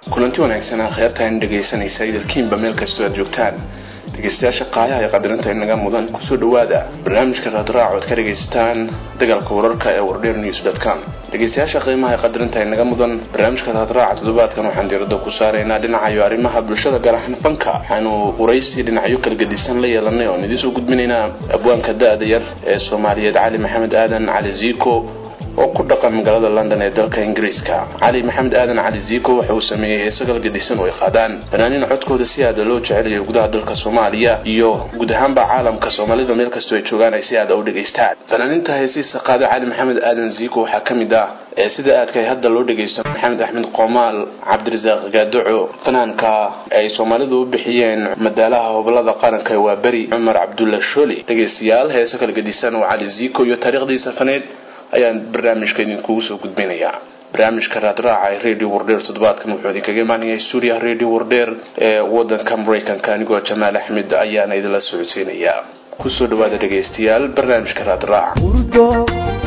kulanti wanaagsanaa kheyrtaan dhegaysanaysa idilkiinba meel kastoo aad joogtaan dhegaystayaasha qaayaha ee qadirinta inaga mudan kusoo dhawaada barnaamijka raadraac oad ka dhegaysataan dagaalka wararka ee wardheer news com dhegaystayaasha qiimaha ee qadirinta inaga mudan barnaamijka raadraaca toddobaadkan waxaan diirada ku saaraynaa dhinacayo arrimaha bulshada gaar ahaan fanka waxaanu waraysi dhinacyo kala gedisan la yeelanay oon idiinsoo gudbinaynaa abwaanka da-da yar ee soomaaliyeed cali maxamed aadan cali ziiko oo ku dhaqan magaalada london ee dalka ingiriiska cali maxamed aadan cali ziiko waxa uu sameeyey heesagal gedisan oo ay qaadaan fanaaniin codkooda si aada loo jecelayo gudaha dalka soomaaliya iyo guud ahaanba caalamka soomaalida meel kastoo ay joogaan ay si aada u dhegaystaan fanaaniinta heesiisa qaada cali maxamed aadan ziiko waxaa ka mid ah ee sida aadka hadda loo dhegaysto maxamed axmed qoomaal cabdirasaaq gaadoco fanaanka ay soomaalidu u bixiyeen madaalaha hobolada qaranka waa beri cumar cabdulla sholi dhegaystayaal heese kala gedisan oo cali ziiko iyo taariikhdiisa faneed ayaan barnaamijka idinkugu soo gudbinayaa barnaamijka raadraaca ee radio wardheer toddobaadkan wuxuu idinkaga imaanaya stuudiyaha radio wardheer ee wadanka maraykanka anigoo jamaal axmed ayaana idinla socodsiinayaa kusoo dhawaada dhegaystayaal barnaamijka raadraaca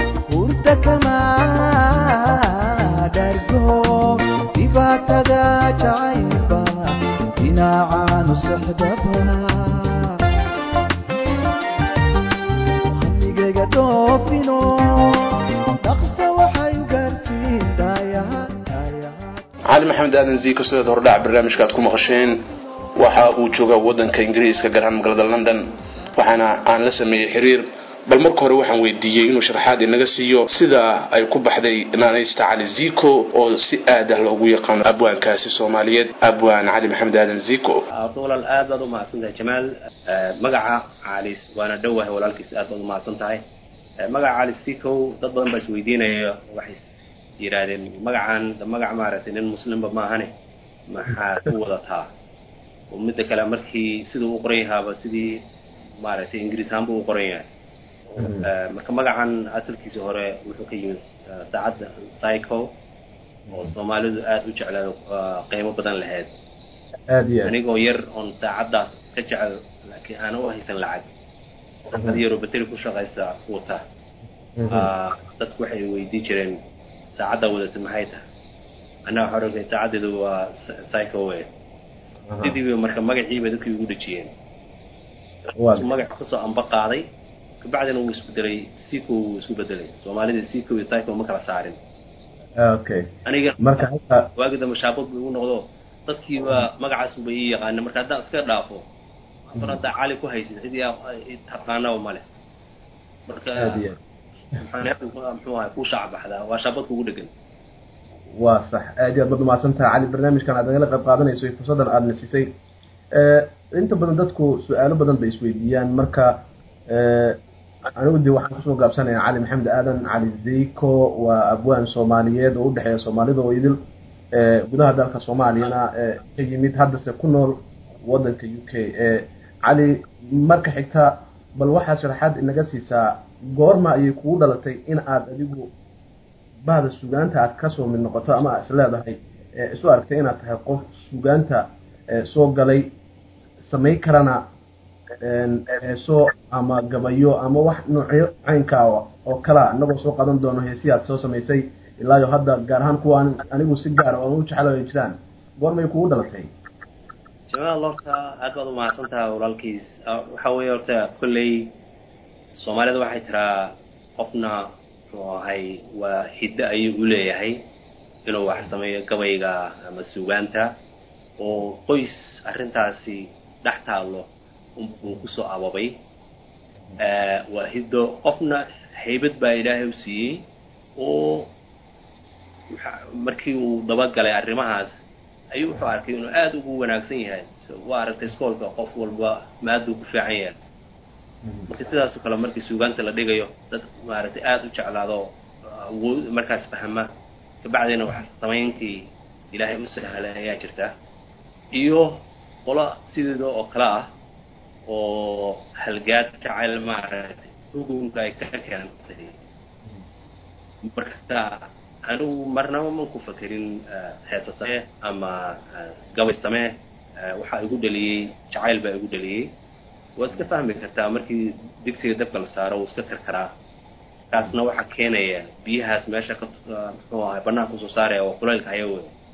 dhibaatada jacaylba dhinacaanu sexdaba hamigayga dhoofino dhaqsa waxay u gaarsiin daayaha cali maxamed aadan ziiko sidaad hordhac barnaamijka aad ku maqasheen waxa uu joogaa wadanka ingiriiska gaar ahaan magaalada london waxaana aan la sameeyey xiriir bal marka hore waxaan weydiiyey inuu sharaxaad inaga siiyo sida ay ku baxday naanaysta cali zico oo si aad ah loogu yaqaano abwaankaasi soomaaliyeed abwaan cali maxamed aadan zico walaal aad baad umahadsan tahay jamaal magaca calis waana dhowahay walaalkiis aad baad umahadsan tahay magaca cali zico dad badan baa isweydiinaya waxay yidhaahdeen magacan magac maaragtay nin muslimba maahane maxaa ku wadataa oo midda kale markii siduu u qoran yahaaba sidii maaragtay ingiriis ahaanbu u qoran yahay marka magacan asalkiisa hore wuxuu ka yimid saacadda psycho oo soomaalidu aada u jeclaado qiimo badan lahayd anigoo yar oon saacaddaas iska jecel laakiin aana u haysan lacag saacad yaroo bateri ku shaqaysa wata dadku waxay weydii jireen saacaddaa wadata maxay tahay anaa waxaa ohan saacaddeedu waa psycho we sidiiba marka magaciiba dadkii ugu dhejiyeen magac kasoo amba qaaday kabacdina wuu isbedelay sico wuu isku bedelay soomaalida sico iyo psycho ma kala saarin okay aniga marka halka waagi dambe shaabad bu igu noqdo dadkiiba magacaas unba ii yaqaana marka haddaan iska dhaafo mar haddaa cali ku haysid cid taqaanaba male marka aad iyo muxuu ahay ku shaac baxdaa waa shaabad kugu dhegan waa sax aad iyo aad baad umahadsan tahay cali barnaamijkan aad nagala qayb qaadanayso iyo fursaddan aadna siisay inta badan dadku su-aalo badan bay isweydiiyaan marka anigu de waxaan kusoo gaabsanayaa cali maxamed aadan cali zico waa abwaan soomaaliyeed oo udhexeeya soomaalida oo idil gudaha dalka soomaaliyana ka yimid haddase ku nool wadanka u k cali marka xigta bal waxaad sharaxaad inaga siisaa goorma ayay kugu dhalatay in aad adigu bahda sugaanta aad kasoo mid noqoto ama aad is leedahay isu aragtay inaad tahay qof sugaanta soo galay samayn karana heeso ama gabayo ama wax noocyo caynkaa oo kalea inagoo soo qadan doono heesii aad soo samaysay ilaayo hadda gaar ahaan kuwa anigu si gaar oon u jeclo ay jiraan goormay kugu dhalatay jamaal horta aad baad umahadsan tahay walaalkiis waxa weeye horta kolley soomaalida waxay tiraa qofna muxuu ahay waa hiddo ayuu u leeyahay inuu wax sameeyo gabayga ama sugaanta oo qoys arrintaasi dhex taallo uu kusoo ababay waa hiddo qofna haybad baa ilaahay u siiyey oo markii uu dabagalay arrimahaas ayuu wuxuu arkay inuu aada ugu wanaagsan yahay waa aragtay iskoolka qof walba maaduu ku fiican yahay marka sidaasoo kale markii suugaanta la dhigayo dad maaragtay aada u jeclaado awood markaas fahma kabacdina wax samayntii ilaahay u sahlay ayaa jirta iyo qolo sideeda oo kale ah oo halgaad jacayl maaragtay hugunka ay ka keentay marka anigu marnaba man ku fakerin heesa samee ama gabay samee waxaa igu dhaliyey jacayl baa igu dhaliyey waa iska fahmi kartaa markii digsiga dabka la saaro wuu iska karkaraa kaasna waxaa keenaya biyahaas meesha ka muxuu ahay banaanka usoo saaraya oo kulaylka haya wey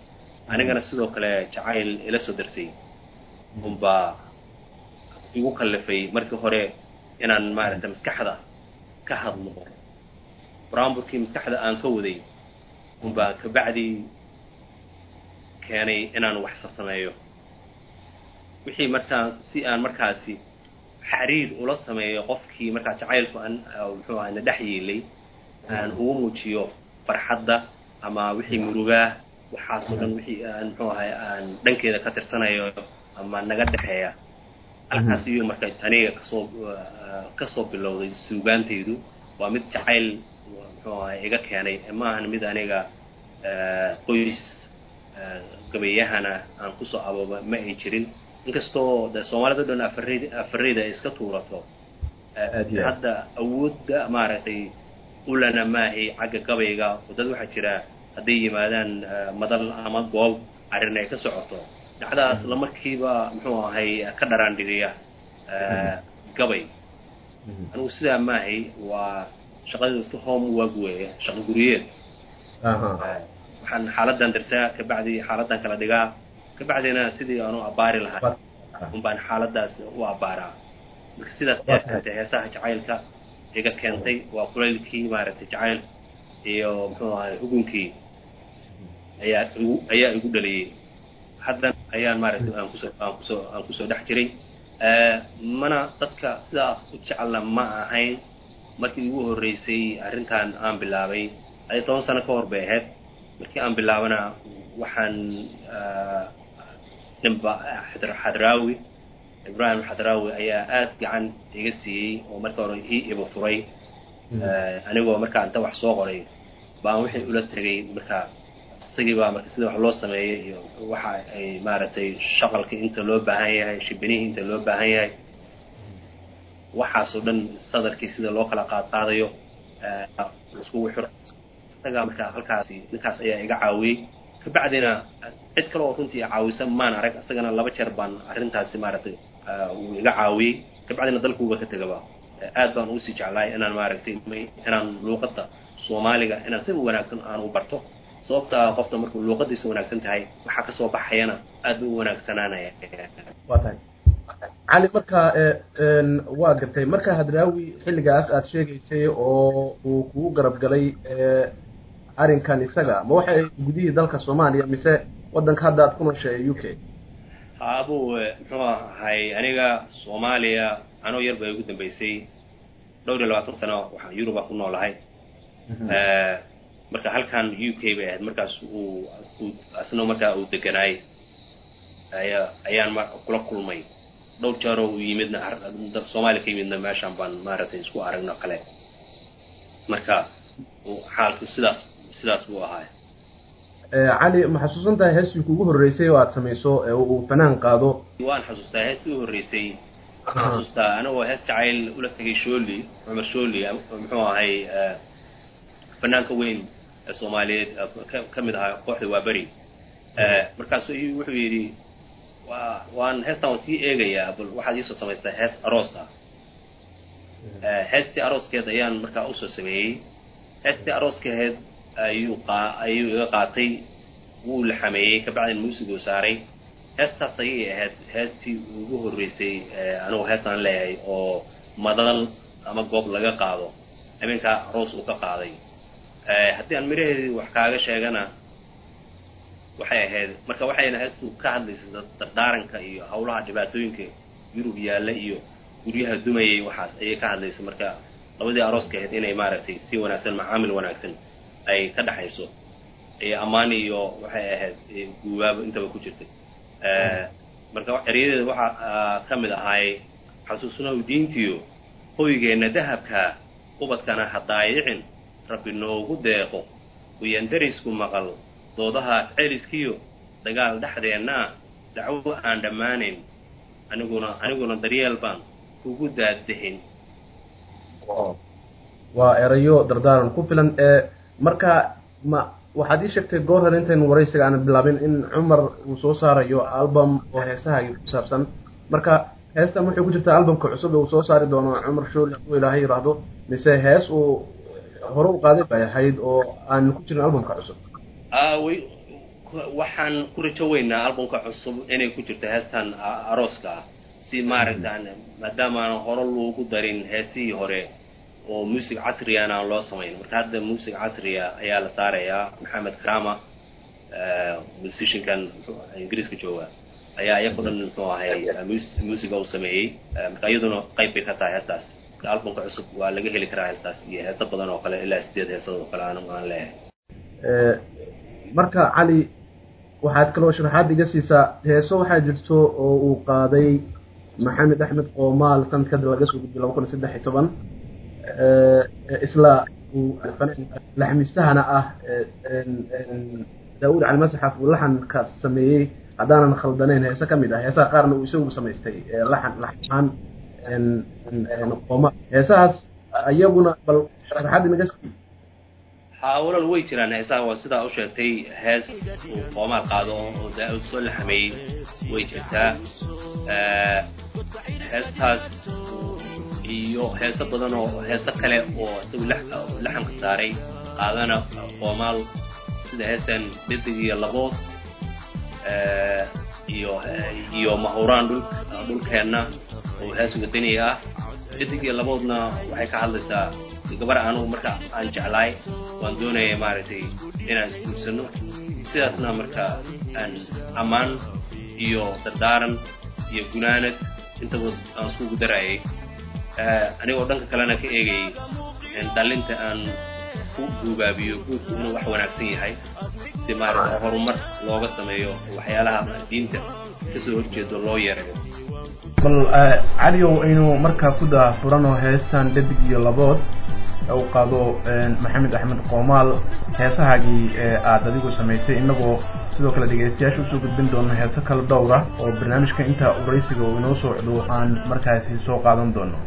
anigana sidoo kale jacayl ila soo darsay unbaa igu kallifay markii hore inaan maaragtay maskaxda ka hadlo buraanburkii maskaxda aan ka waday unbaa kabacdii keenay inaan wax sasameeyo wixii markaa si aan markaasi xariir ula sameeyo qofkii markaa jacaylku aan muxuu ahay na dhex yeelay aan ugu muujiyo farxadda ama wixii murugaa waxaasoo dhan wixii aan muxuu ahay aan dhankeeda ka tirsanayo ama naga dhexeeya halkaas iyo marka aniga kasoo kasoo bilowday suugaantaydu waa mid jacayl muxuu ahay iga keenay ma ahan mid aniga qoys gabayahana aan kusoo abooba ma ay jirin inkastoo de soomaalida o dhan afarid afareyda ay iska tuurato hadda awoodda maaragtay ulana maahay xagga gabayga oo dad waxaa jira hadday yimaadaan madal ama goob arrin ay ka socoto dhacdaas lamarkiiba muxuu ahay ka dharaandhigiya gabay anigu sidaa maahay waa shaqadeedu iska home work weeye shaqo guriyeed waxaan xaaladan darsaa kabacdi xaaladan kala dhigaa kabacdina sidii aanu abbaari lahaa un baan xaaladaas u abbaaraa marka sidaas ayaa keentay heesaha jacaylka iga keentay waa kulaylkii maaragtay jacayl iyo muxuu ahay ugunkii ayaa igu ayaa igu dhaliyey haddan ayaan maaragtay aan kusoo aan kusoo aan kusoo dhex jiray mana dadka sidaa u jecelna ma ahayn markii igu horreysay arrintan aan bilaabay ay toban sano ka hor bay ahayd markii aan bilaabana waxaan ninba xadraawi ibrahim xadraawi ayaa aad gacan iga siiyey oo marka hore ii iba furay anigoo markaa inta wax soo qoray baan wixii ula tegay marka isagii baa marka sida wax loo sameeyay iyo waxa ay maaragtay shaqalkii inta loo baahan yahay shibinihii inta loo baahan yahay waxaasoo dhan sadarkii sida loo kala qaad qaadayo iskugu xiro isagaa marka halkaasi ninkaas ayaa iga caawiyey kabacdina cid kale oo runtii caawisa maan arag isagana laba jeer baan arrintaasi maaragtay uu iga caawiyey kabacdina dalkuuba ka tegaba aad baan uusii jeclaay inaan maaragtay inaan luuqadda soomaaliga inaan si wanaagsan aan u barto sababta qofta markuu luuqadiisa wanaagsan tahay waxaa kasoo baxayana aad u wanaagsanaanaya waa tahay cali marka waa gartay marka hadraawi xilligaas aad sheegaysay oo uu kugu garab galay arrinkan isaga ma waxay gudihii dalka soomaaliya mise waddanka hadda aad ku nooshay u k haabuu muxuu ahay aniga soomaaliya anoo yar bay ugu dambeysay dhowr iyo labaatan sano waxaan yuruba ku noolahay marka halkan u k bay ahayd markaas uu asna markaa uu deganaay aya ayaan ma kula kulmay dhowr jeeroo uu yimidna soomaaliya ka yimidna meeshaan baan maaragtay isku aragno kale marka xaalku sidaas sidaas buu ahaay cali ma xasuusan tahay heestii kugu horreysay oo aad samayso ee uu fanaan qaado waan xasuustaa heestii u horreysay waxaan xasuustaa anagoo hees jacayl ula tegay shooli cumar shooli muxuu ahay fanaanka weyn ee soomaaliyeed ka mid ahaa kooxda waa beri markaasu wuxuu yidhi wa waan heestaan waan sii eegayaa bal waxaad iisoo samaystaa hees aroos ah heestii arooskeed ayaan markaa usoo sameeyey heestii arooskeed ayuu qaa ayuu iga qaatay wuu la xameeyey kabacdin muusiguu saaray heestaas ayay ahayd heestii ugu horreysay anigu heestaan leeyahay oo madal ama goob laga qaado habeenkaa aroos uu ka qaaday haddii aan miraheedii wax kaaga sheegana waxay ahayd marka waxayna heestu ka hadlaysay dardaaranka iyo hawlaha dhibaatooyinka yurub yaalla iyo guryaha dumayay waxaas ayay ka hadlaysay marka labadii arooska ahayd inay maaragtay si wanaagsan macaamil wanaagsan ay ka dhexayso iyo ammaan iyo waxay ahayd guubaabo intaba ku jirtay marka eryadeeda waxaa ka mid ahaay xasuusnow diintiyo hoygeenna dahabka ubadkana ha daayicin rabbi noogu deeqo uyan darisku maqal doodaha celiskiyo dagaal dhexdeennaa dacwo aan dhammaanayn aniguna aniguna daryeel baan kugu daaddehin waa erayo dardaaran ku filan ee marka ma waxaad ii sheegtay goor hore intaynu waraysiga aanan bilaabin in cumar uu soo saarayo album oo heesaha ku saabsan marka heestan waxay ku jirtaa albumka cusub ee uu soo saari doono cumar shooli hadduu ilaahay yidhaahdo mise hees uu hore u qaaday bay ahayd oo aan ku jirin albumka cusub way waxaan ku rajo weynaa albumka cusub inay ku jirto heestan arooska ah si maaragtaan maadaama aan hore loogu darin heesihii hore oo music casriyan aan loo samayn marka hadda music casriya ayaa la saarayaa maxamed karama musiciankan ingiriiska jooga ayaa iyaku dhan muxuu ahay musica uu sameeyey marka iyaduna qayb bay ka tahay heestaas marka albumka cusub waa laga heli karaa heestaas iyo heeso badan oo kale ilaa sideed heesood oo kale aan aan leeyahay marka cali waxaad kaloo sharaxaad iga siisaa heeso waxaa jirto oo uu qaaday maxamed axmed qoomaal sanadka hadda laga soo gudbiyo laba kun iyo saddex iyo toban isla uu laxmistahana ah daawud cali masaxaf uu laxanka sameeyey haddaanan khaldanayn heese ka mid ah heesaha qaarna uu isagu samaystay laxan laxan qoomaal heesahaas iyaguna bal sharaxaad inaga sii hawlan way jiraan heesaha waa sidaa u sheegtay hees uu qoomaal qaado oo daa-ud soo laxameeyey way jirtaa heestaas iyo heeso badan oo heeso kale oo isagu laxamka saaray qaadana qoomaal sida heestan dhedig iyo labood iyo iyo mahuraan dhul dhulkeenna oo hees wadaniga ah dhedig iyo laboodna waxay ka hadlaysaa gabar anugu marka aan jeclaay waan doonaya maaragtay inaan isguursano sidaasna marka aan ammaan iyo dardaaran iyo gunaanad intaba aan iskugu darayay anigoo dhanka kalena ka eegayay dhalinta aan ku guubaabiyo guurku inuu wax wanaagsan yahay si maaragta horumar looga sameeyo waxyaalaha diinta kasoo horjeedo loo yeerayo bal caliow aynu markaa ku daafurano heestan dhadig iyo labood u qaado maxamed axmed qoomaal heesahaagii aada adigu samaysay inagoo sidoo kale dhegeystayaasha usoo gudbin doono heeso kala dhowra oo barnaamijka intaa uraysiga uu inoo socdo aan markaasi soo qaadan doono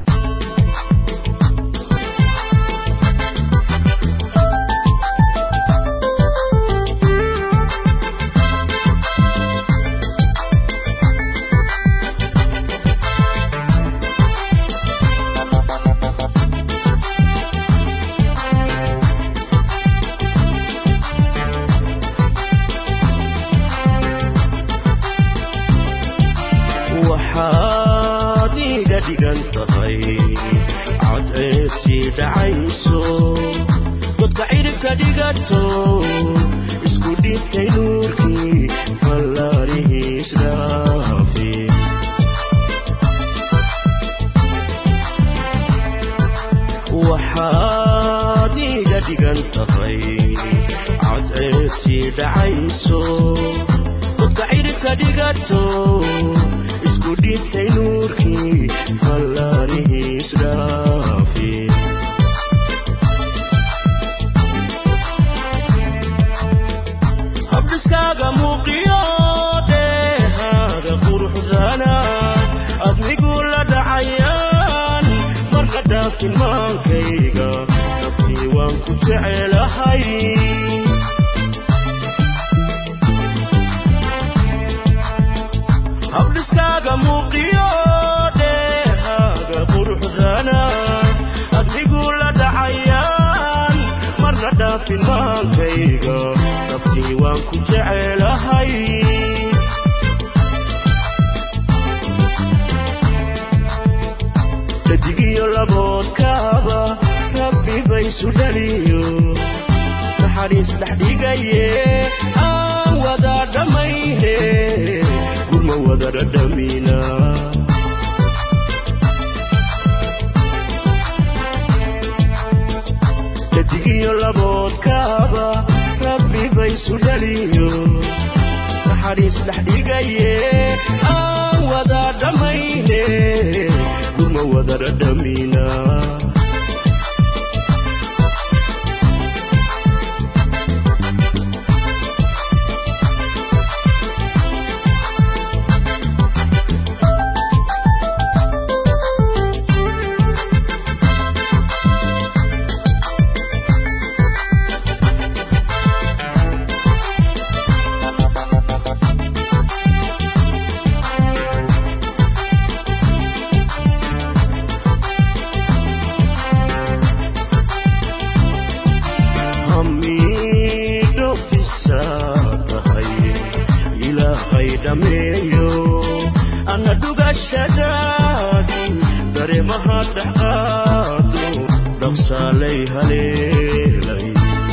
ilaahay dhameeyo ana dhugashadaadi dareemaha dhexqaado dhaqsaalay haleelay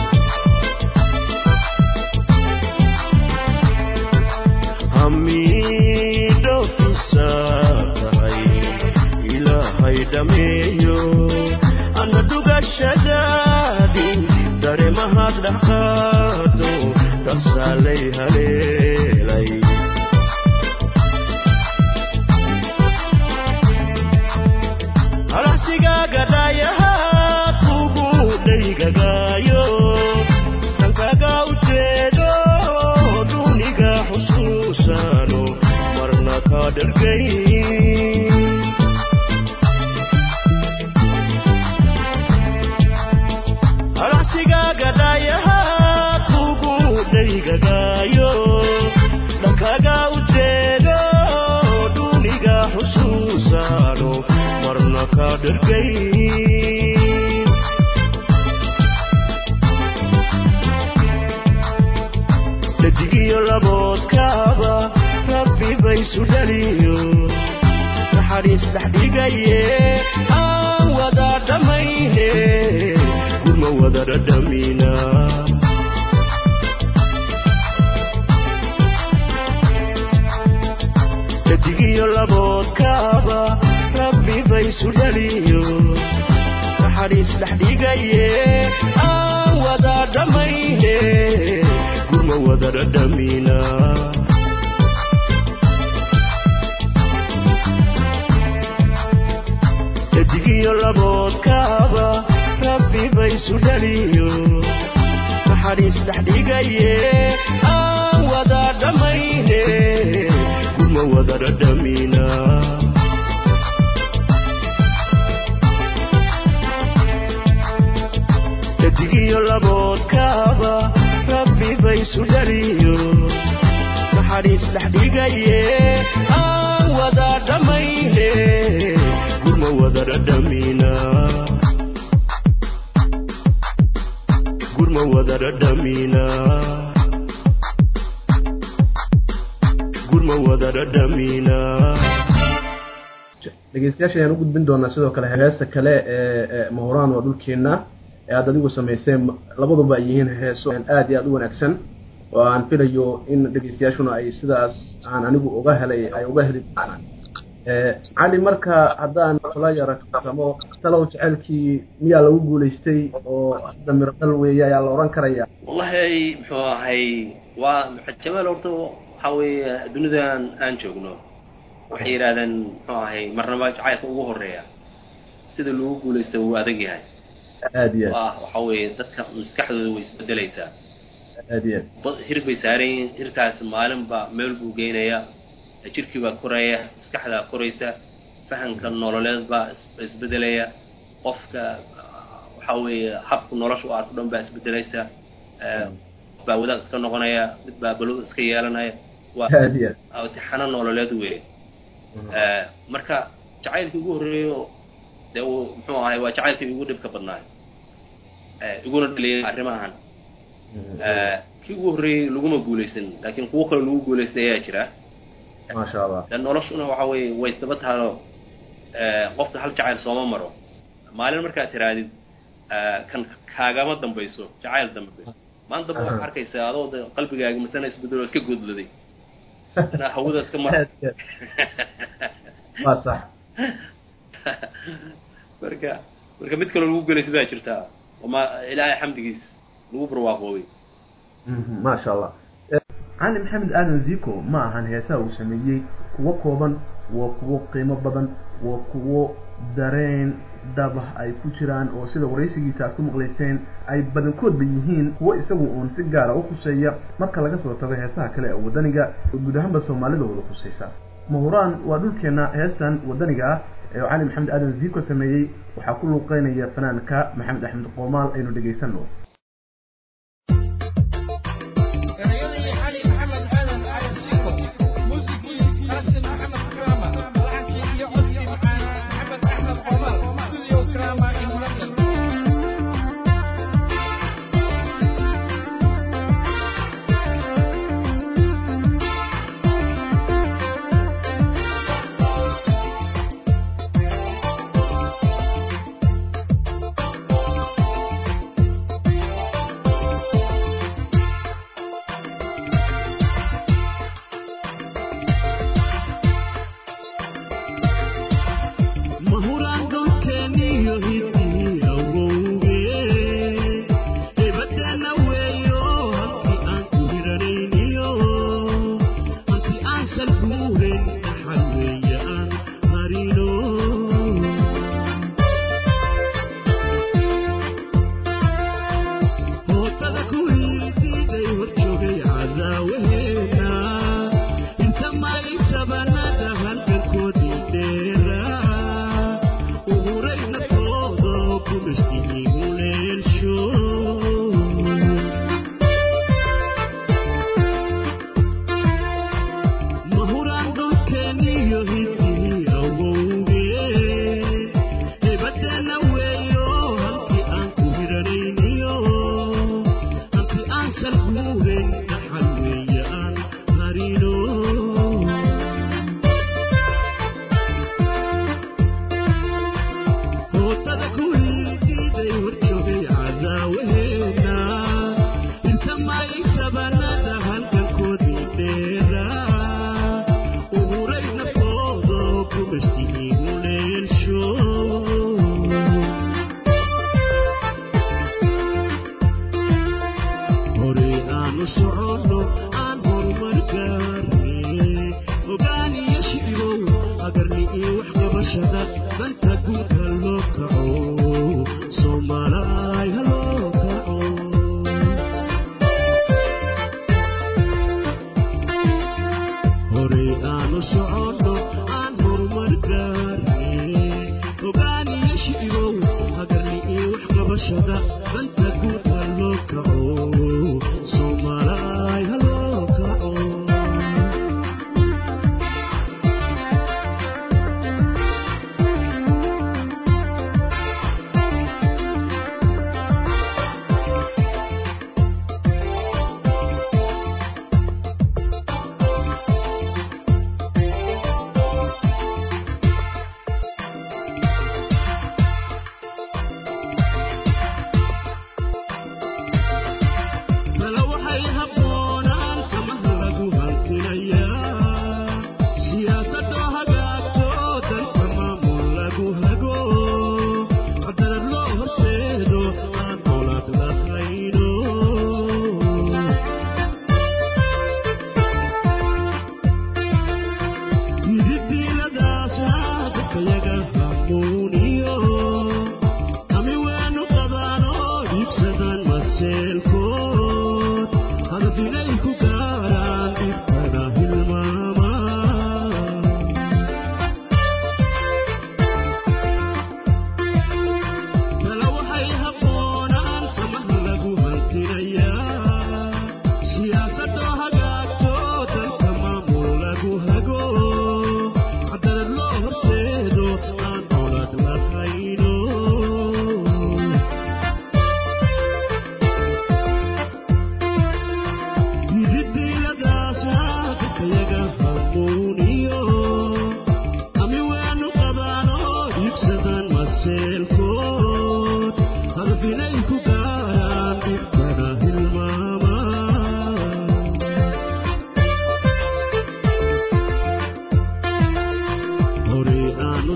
hamidhowkiisa tahay ilaahay dhameeyo ana dhugashadaadi dareemaha dhexqaado dhaqsaalay haleelay halahsigaaga dhaayaha kugu dhaygagaayo dhankaga ujeedo duniga xusuusano marna ka dhargay halahsigaaga dhaayaha kugu dhaygagaayo dhankaga ujeedo duniga xusuusano marna ka dhargay dhajigiyo laboodkaaba rabbi baysu dhaliyo naxariis dhexdhigaye aan wada dhammayne gurma wada dhadhamina dhajigiyo laboodkaaba rabbi baysu dhaliyo naxariis dhexdhigaye aan wada dhammayne gurma wada dhadhamina dhajigiyo laboodkaaba rabbi baysu dhaliyo naxariis dhexdhigaye aan wada dhammayne gurma wada dhadhamina dhajigiyo laboodkaaba rabbi baysu dhaliyo naxariis dhexdhigaye aan wada dhammayne gurma wada dhadhamina gurma wada dhadhamina gurma wada dhadhamina dhegeystayaasha ayaan u gudbin doonaa sidoo kale heesta kale ee ee mahuraan waa dhulkeena ee aad adigu samayseen labaduba ay yihiin heeso aad iyo aad u wanaagsan oo aan filayo in dhegeystayaashuna ay sidaas aan anigu uga helay ay uga heli doonaan cali marka haddaan kula yara kasamo talow jecelkii miyaa lagu guulaystay oo hadda mirdhal weeye ayaa la oran karaya wallahi muxuu ahay waa jamaal horta waxa weeye dunidan aan joogno waxay yidhahdeen muxuu ahay marnaba jacaylka ugu horeeya sida lagu guulaysta wuu adag yahay aad iyo aad waa waxa weeye dadka maskaxdooda way isbedelaysaa aad iyo aad ba- hir bay saaran yihiin hirkaas maalinba meel buu geynaya jirkii baa koraya maskaxdaa koraysa fahamka nololeed baa is- isbedelaya qofka waxa weeye habka nolosha u arko dhan baa isbedelaysa Eh, baa wadaad iska noqonaya mid baa balwad iska yeelanaya waa aad iyo aad imtixaano nololeed weeye Eh, marka jacaylkii ugu horreeyo dee uu muxuu ahay waa jacaylkii ugu dhibka badnaay Eh, iguna dhaliyay arrimahan Eh, kii ugu horreeyey laguma guulaysan laakiin kuwo kale lagu guulaystay ayaa jira maasha allah de noloshuna waxa weeye way isdaba tahanoo qofka hal jacayl sooma maro maalin markaad tiraadid eh, kan kaagama dambayso jacayl dambe maanta damba waxaad arkaysaa adoo de qalbigaaga masana isbedelo iska godladay inaa hawada iska mar aad iyo aad waa sax marka marka mid kaloo lagu guulaystay baa jirtaa oo ma ilaahay xamdigiis lagu barwaaqoobay Mhm, maasha allah cali maxamed aadan ziko ma ahan heesaha uu sameeyey kuwo kooban waa kuwo qiimo badan waa kuwo dareen dabah ay ku jiraan oo sida waraysigiisa aad ku maqlayseen ay badankoodba yihiin kuwo isagu uun si gaara u khuseeya marka laga soo tago heesaha kale ee wadaniga oo guud ahaanba soomaalida wada khusaysa mahuraan waa dhulkeena heestan wadaniga ah ee cali maxamed aadan ziko sameeyey waxaa ku luuqeynaya fanaanka maxamed axmed qoomaal aynu dhegaysano erayadii cali maxamed aadan cali siko muusigii qaasim maxamed kraama laxankii iyo codkii macaana maxamed axmed qomaal studio kraama in london Thank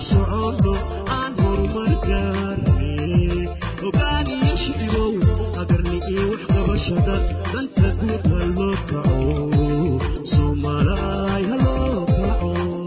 soconno aan horumar gaarne ogaaniyo shicibow agarni iyo wax qabashada danta guud ha loo kaco soomaalaay ha loo kaco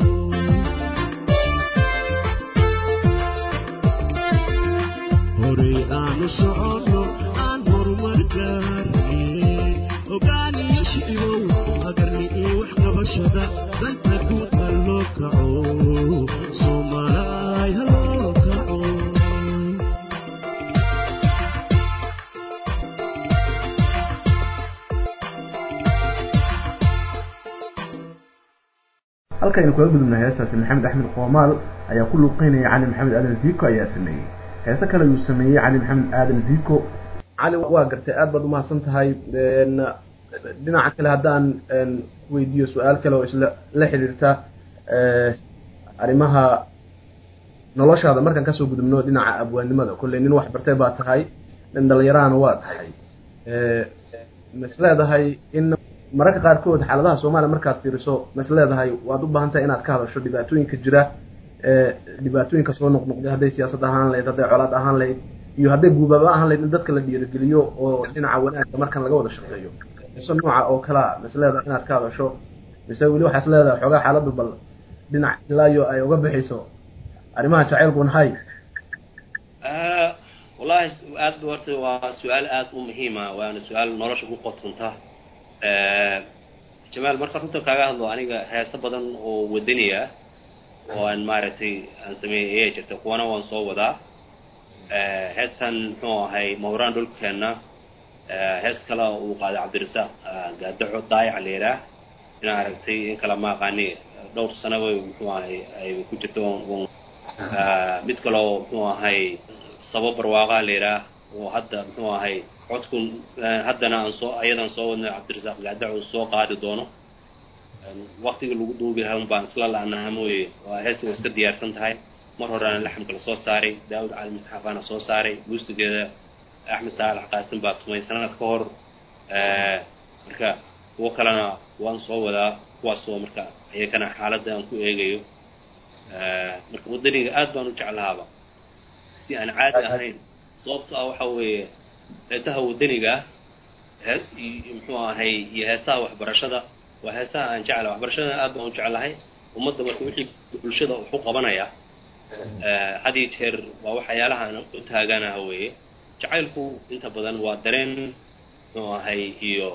horey aanu soconno aan horumar gaarne ogaaniyo shicibow agarni iyo wax qabashada danta guud ha loo kaco soomaalaay ha loo kaco halkaynu kula gudubnay heestaasi maxamed axmed qoomaal ayaa ku luuqeynaya cali maxamed aadan ziiko ayaa sameeyey heese kale uu sameeyey cali maxamed aadan ziiko cali waa gartay aad baad umahadsan tahay n dhinaca kale haddaan n weydiiyo su-aal kale oo isla la xiriirta arrimaha noloshaada markaan kasoo gudubno dhinaca abwaanimada kolley nin wax bartay baa tahay nin dhalinyarahana waa tahay ma is leedahay in mararka qaarkood xaaladaha soomaaliya markaad fiiriso ma is leedahay waad u baahan tahay inaad ka hadasho dhibaatooyinka jira dhibaatooyinka soo noqnoqday hadday siyaasad ahaan lahayd hadday colaad ahaan lahayd iyo hadday guubaaba ahaan lahayd in dadka la dhiirigeliyo oo dhinaca wanaagga markan laga wada shaqeeyo mise nooca oo kalea ma is leedahay inaad ka hadasho mise weli waxaa is leedahay xoogaa xaaladdu bal dhinac ilaayo ay uga bixayso arrimaha jacaylku nahay wallahi aad horta waa su-aal aad u muhiima waana su-aal nolosha ku qotonta jamaal marka runta kaaga hadlo aniga heeso badan oo wadaniya oo aan maaragtay aan sameeyay ayaa jirta kuwana waan soo wadaa heestan muxuu ahay mawraan dhulkeenna hees kale uu qaaday cabdirasaaq gaadaco daayac la yidhaah inaa aragtay in kale ma aqaani dhowr sanaba muxuu ahay ay ku jirto mid kaleo muxuu ahay sabo barwaaqaa la yidhaah oo hadda muxuu ahay codkun haddana aan soo ayadan soo wadnay cabdirasaaq gaadaco soo qaadi doono waktiga lagu duubi lahaa un baan isla la'naha mooye waa heesi waa iska diyaarsan tahay mar horeana laxamka la soo saaray daawud cali misxafaana soo saaray muusigeeda axmed saalax qaasim baa tumay sanad ka hor marka kuwo kalena waan soo wadaa kuwaasoo marka iyakana xaaladda aan ku eegayo marka wadaniga aad baan u jeclahaaba si aan caadi ahayn sababto ah waxa weeye heesaha wadaniga ah muxuu ahay iyo heesaha waxbarashada waa heesaha aan jeclahay waxbarashadana aad baan u jeclahay ummadda marka wixii bulshada wax u qabanaya had iyo jeer waa waxyaalaha aan u taaganaha weeye jacaylku inta badan waa dareen muxuu ahay iyo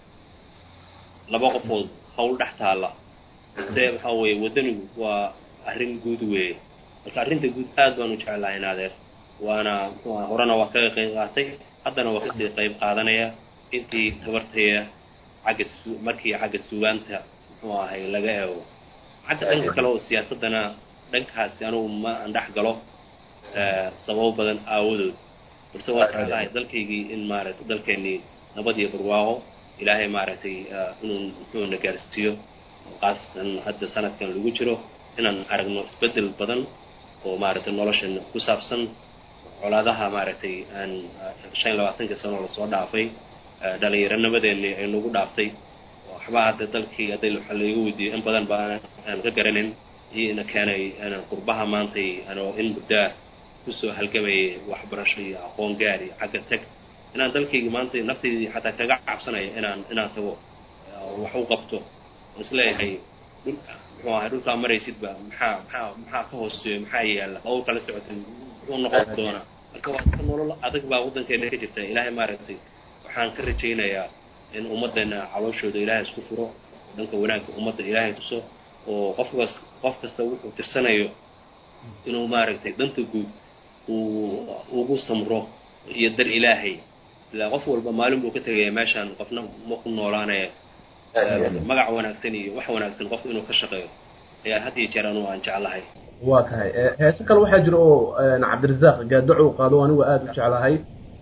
laba qofood hawl dhex taalla se waxa weeye wadanigu waa arrin guud weeye marka arrinta guud aad baan u jeclahay naadeer waana muxuu aha horena waa kaga qayb qaatay haddana waa kasii qayb qaadanaya intii tabartaya xagga su markii xagga sugaanta muxuu ahay laga eego xagga dhanka kale oo siyaasaddana dhankaasi anugu ma aan dhex galo sababo badan aawadood balse waa jeclahay dalkaygii in maaragtay dalkeenii nabad iyo barwaaqo ilaahay maaragtay inuu muxuuna gaarsiiyo khaasatan hadda sanadkan lagu jiro inaan aragno isbeddel badan oo maaragtay noloshan ku saabsan colaadaha maaragtay aan shan iyo labaatanka sano lasoo dhaafay dhalinyaronimadeeni ay nagu dhaaftay waxba hadda dalkii hadday waxa laiga weydiiyo in badan ba aan ka garanin iyo ina keenay qurbaha maantay anoo in muddaa kusoo halgamayay waxbarasho iyo aqoon gaar iyo xagga tag inaan dalkayga maanta naftaydii xataa kaga cabsanaya inaan inaan tago wax u qabto oo isleeyahay dhulka muxuu ahay dhulkaa maraysidba maxaa maxaa maxaa ka hooseeyo maxaa yaalla hawl kala socotay muxuu noqon doonaa marka waa ka nolol adag baa waddankeena ka jirta ilaahay maaragtay waxaan ka rajaynayaa in ummaddeena calooshooda ilaahay isku furo dhanka wanaagga ummadda ilaahay tuso oo qofkas qof kasta wuxuu tirsanayo inuu maaragtay danta guud uu ugu samro iyo dar ilaahay ilaa qof walba maalin buu ka tegaya meeshaan qofna ma ku noolaanaya magac wanaagsan iyo wax wanaagsan qof inuu ka shaqeeyo ayaa had iyo jeer anugu aan jeclahay waa tahay heese kale waxaa jira oo cabdirasaaq gaadaco u qaado anigu aada u jeclahay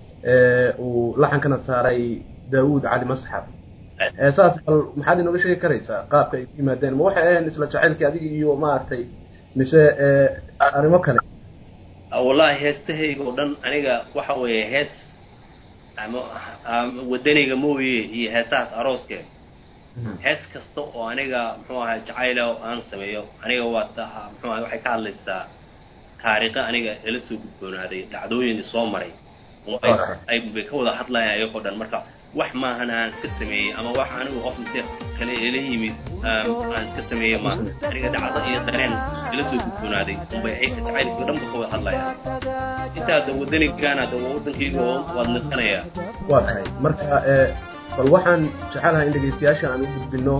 uu laxankana saaray daawud cali masxaf heesaas bal maxaad inooga sheegi karaysaa qaabka ay ku yimaadeen ma waxay ahayn isla jacaylkii adiga iyo maaragtay mise arrimo kale wallahi heestahayga oo dhan aniga waxa weeye hees ama wadaniga mooye iyo heesahaas arooske hees kasta oo aniga muxuu ahay jacayla oo aan sameeyo aniga waa ta muxuu ahay waxay ka hadlaysaa taariikha aniga ila soo gudboonaaday dhacdooyin soo maray unbay ay bay ka wada hadlayaan ayagoo dhan marka wax maahan aan iska sameeyey ama wax anigu qof inte kale ila yimid aan iska sameeyey ma aniga dhacdo iyo dareen ila soo gudboonaaday unbay ayka jacaylkii dhanba ka wada hadlayaan intaa da wadanigaan hadda wadankayga waad naqanayaa waa tahay marka bal waxaan jecelahay in dhegeystayaasha aan u gudbino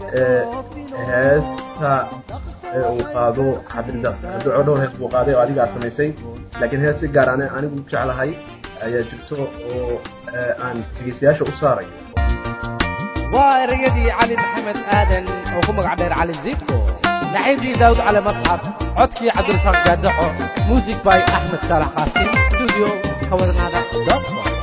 heesta uu qaado cabdirasaaq duco dhowr hees buu qaaday oo adigaa samaysay laakiin hees si gaar ane anigu jeclahay ayaa jirto oo aan dhegeystayaasha u saarayo waa ereyadii cali maxamed aadan oo ku magac dheer cali zibko naxiibkii daawud cali masxaf codkii cabdirasaaq gaadaxo music by axmed saalax qaasim studio kawadnaada com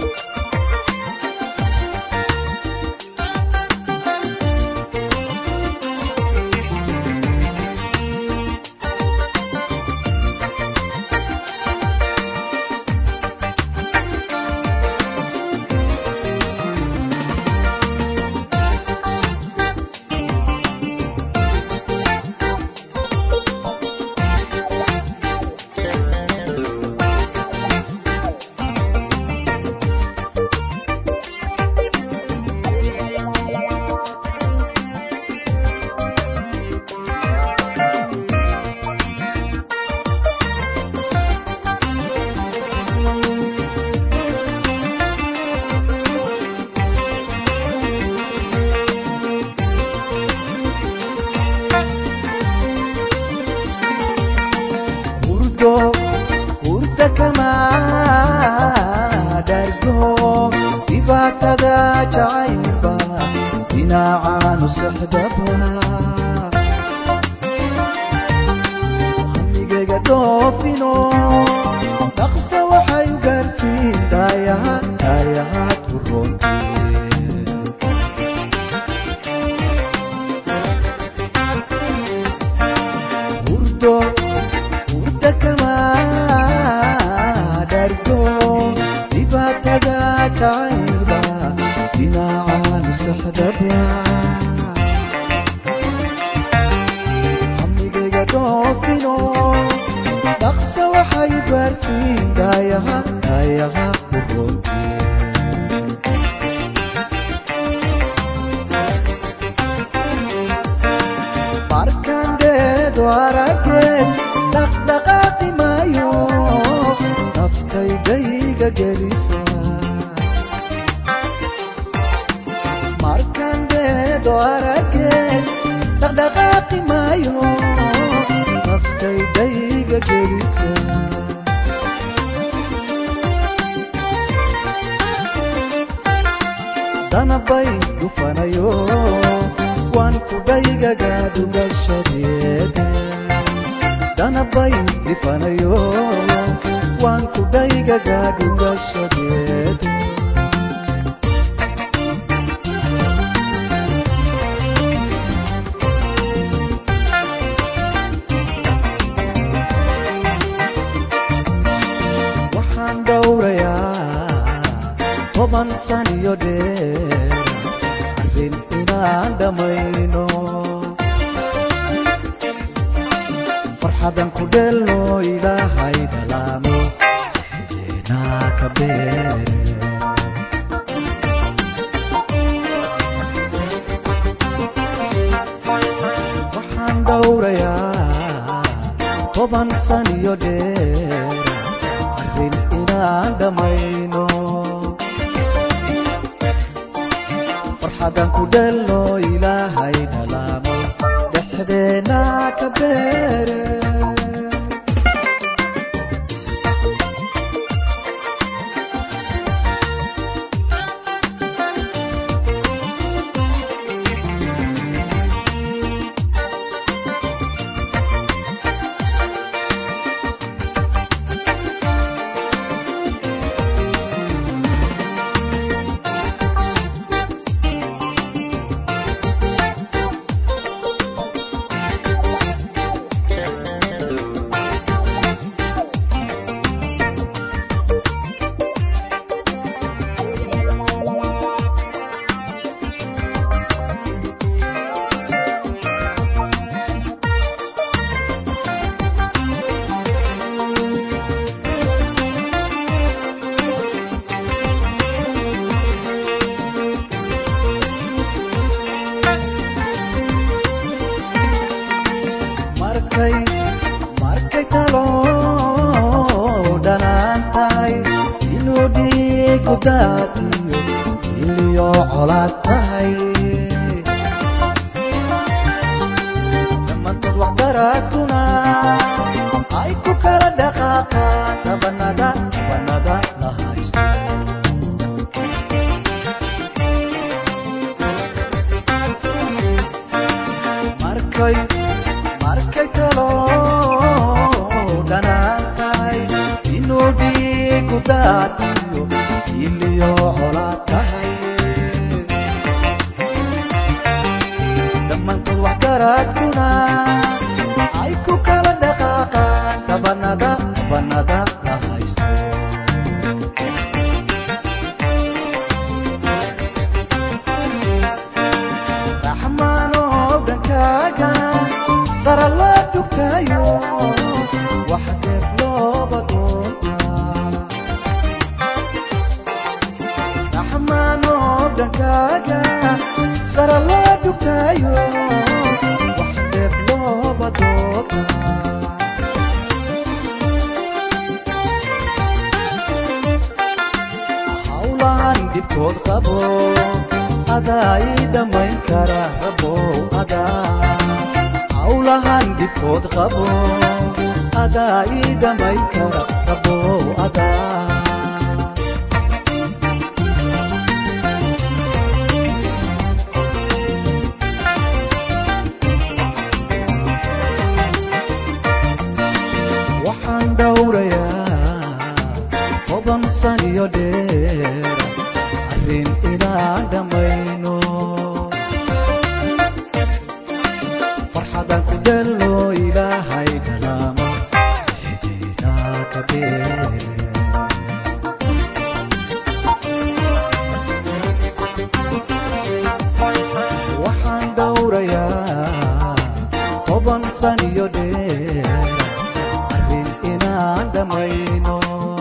hurdo hurda kama dhargo dhibaatada jacaylba dhinacaanu sexdaba hamigayga dhoofino dhaqsa waxay u gaartiin daayaha daayahaad ku roonteen hurdo hurda kama dhargo dhibaatada jacaylba dhinacaan sexdaba hamigayga dhoofino dhaqsa waxay gaartiin daayaha daayaha ku roonteen markandeedo arageen dhaqdhaqaaqi maayo naftaydayga gelisa markandeedo arageen dhaqdhaqaaqi maayo naftaydayga gelisa danabay dhufanayo waan kudhaygagaadugashadeede danabay dhifanayo waan kudhaygagaadugashadeede waxaan dhowrayaa toban san iyo dheer arrin inaan dhammayno farxadan ku dheelno ilaahay dhalaano xideenaa ka beere waxaan dhowrayaa toban san iyo dheer arrin inaan dhammayno farxadan ku dheelno ilaahay dhalaano dhexdeena ka beere markay markay talo dhanaan tahay inuu dhiigu daatiyo iliyo colaad tahay dhammaantood waxdaraadkuna ay ku kala dhaqaaqaan dhabanada dhabanada la haysto markay markay talo dhanaan tahay inuu dhiigu daatiyo iliyo colaad tahay dhammaantood waxdaraadkuna ay ku kala dhaqaaqaan dhabanada dhabanada la haysto raxmaanoo dhankaaga sara loo dugtayo wax deeb looba doontaa raxmaanoo dhankaaga sara loo dugtayo wax deeb looba doontaa hawlaan dhibkood qabo adaa ii dhammayn kara rabow adaa hawlahan dhibkood qabo adaa ii dhammayn kara rabow adaa waxaan dhowrayaa toban san iyo dheer arrin inaan dhammayno farxadan ku dhallo ilaahay dhalaama xidiidaa ka beer waxaan dhowrayaa toban san iyo dheer arrin inaan dhammayno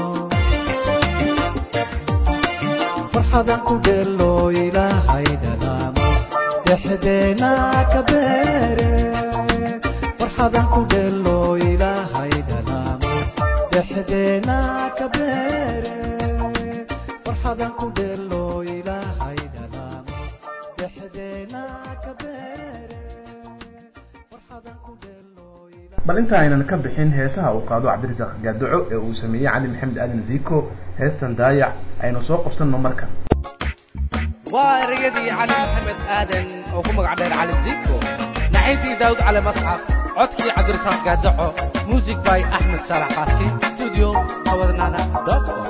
farxadan ku dheelo ilaahay dhalaama dhexdeena ka beere farxadan ku dheelo ilaahay dhalaama dhexdeena ka beere farxadan ku dheelo ilaahay dhalaama dhexdeena ka beere farxadan ku dheelo ilaahay bal inta aynan ka bixin heesaha uu qaado cabdirasaaq gaadoco ee uu sameeyey cali maxamed aadan ziiko heestan daayac aynu soo qabsanno marka waa erayadii cali maxamed aadan oo ku magac dheer cali ziko naxintii daawud cali masxaf codkii cabdirasaaq gaadaco music by axmed saalax qaasim studio awadnana dot com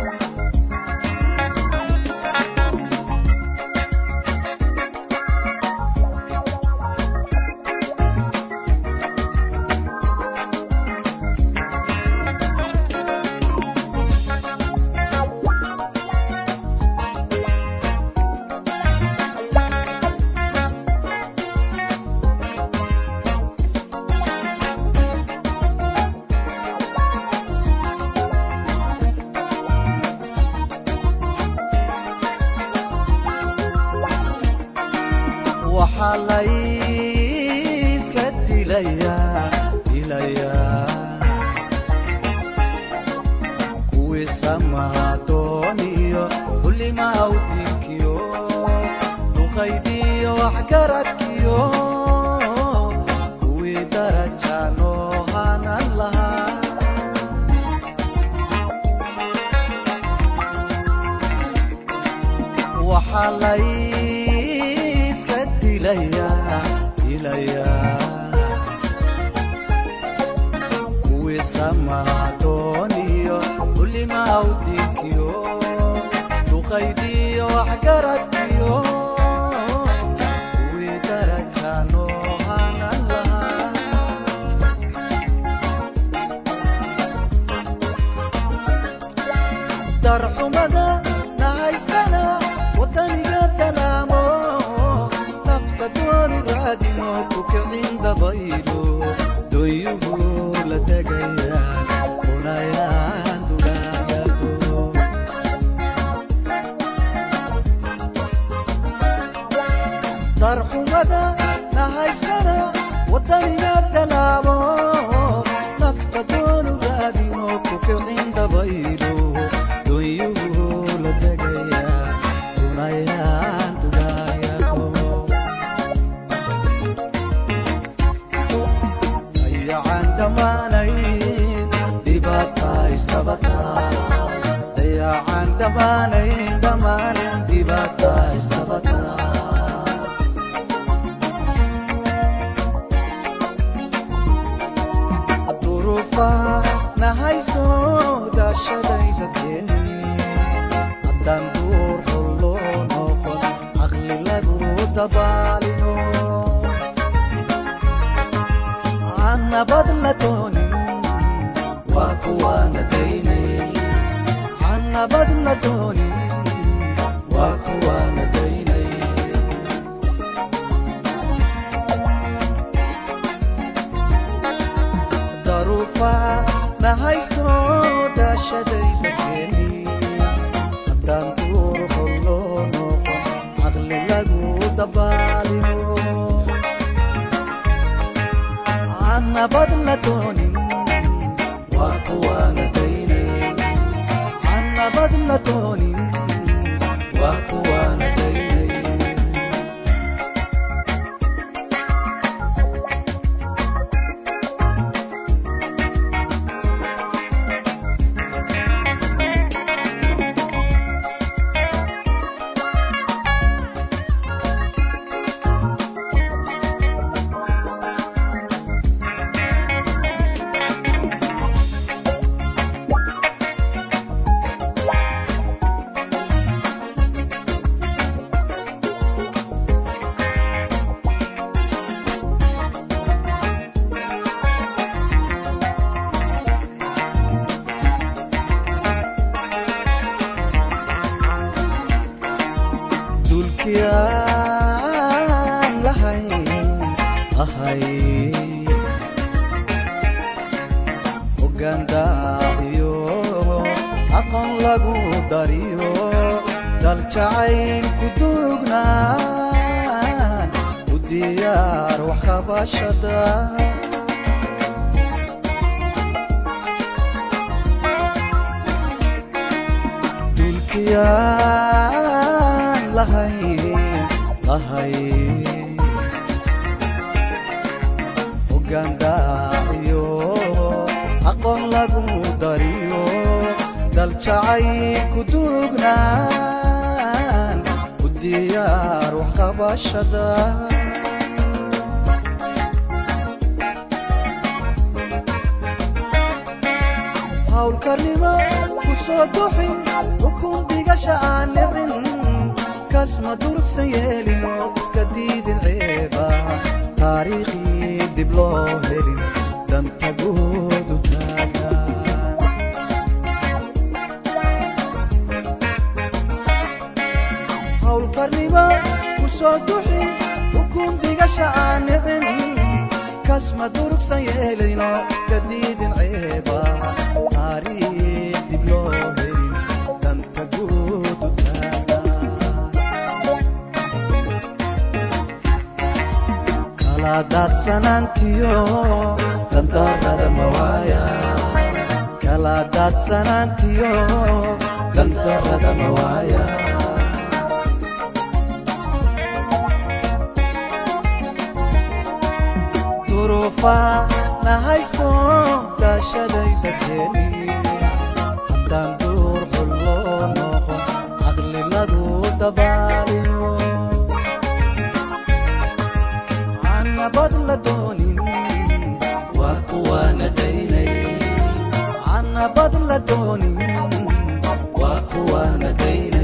waxaa layska dilayaa dilayaa kuwii samadooniyo xulimaa udinkiyo duqaydiyo waxgaradkiyo kuwii daraja loo hanan lahaa waxaa layska dilayaa dilayaa kuwii samadooniyo xulimaa udinkiyo duqaydiyo waxgaradkiyo kuwii daraja loo hanan lahaa darxumada nahaysana wadaniga dalaamo nafta doonu raadino ku kicin dabaylo doyuhu la tegayaan kunayaan dugaagado darxumada nahaysana wadaniga talaabo nafta doonu raadino ku kicin dabaylo doonyuhu la tegaya dunayaan dugaayado dayacan dhammaanayn dhibaata isabataa dayacan dhammaanayn dhammaanayn dhibaata isabataa duruufa nahayso daashadayda keeni haddaan duur xulloo noqon caqli lagu dabaalino aan nabad la doonin waa kuwaana daynay aan nabad la doonin waa kuwaana daynay daruufa nahayso daashadayda keeni haddaan duur xulloo noqon caqli lagu dabaalino aan nabad la doonin waa kuwaana daynay aan nabad la doonin waa kuwaana daynay dulkiyaan lahayn ahay hoggaandaaciyo aqoon lagu dariyo dal jacayl ku duugnaan u diyaar wax qabashada dulkiyaan lahayn lahayn hoggaandaaciyo aqoon lagu dariyo dal jacayl ku duugnaan u diyaar wax qabashada hawlkarnimo ku soo duxin ukun dhigasha aan nicin kasma durugsan yeelino iska diidin ceeba taariikhii dib loo helin danta guud u taagan hawlkarnimo ku soo duxin ukun dhigasha aan nicin kasma durugsan yeelino iska diidin ceeba taariikh dib loo helin danta guud u taagan kala daadsanaantiyo dandarrada mawaaya kala daadsanaantiyo dandarrada mawaaya duruufa nahayso daashadayda keeni haddaan duur xulloo noqon caqli lagu dabaaliyo aan nabad la doonin waa kuwaana daynay aan nabad la doonin waa kuwaana daynay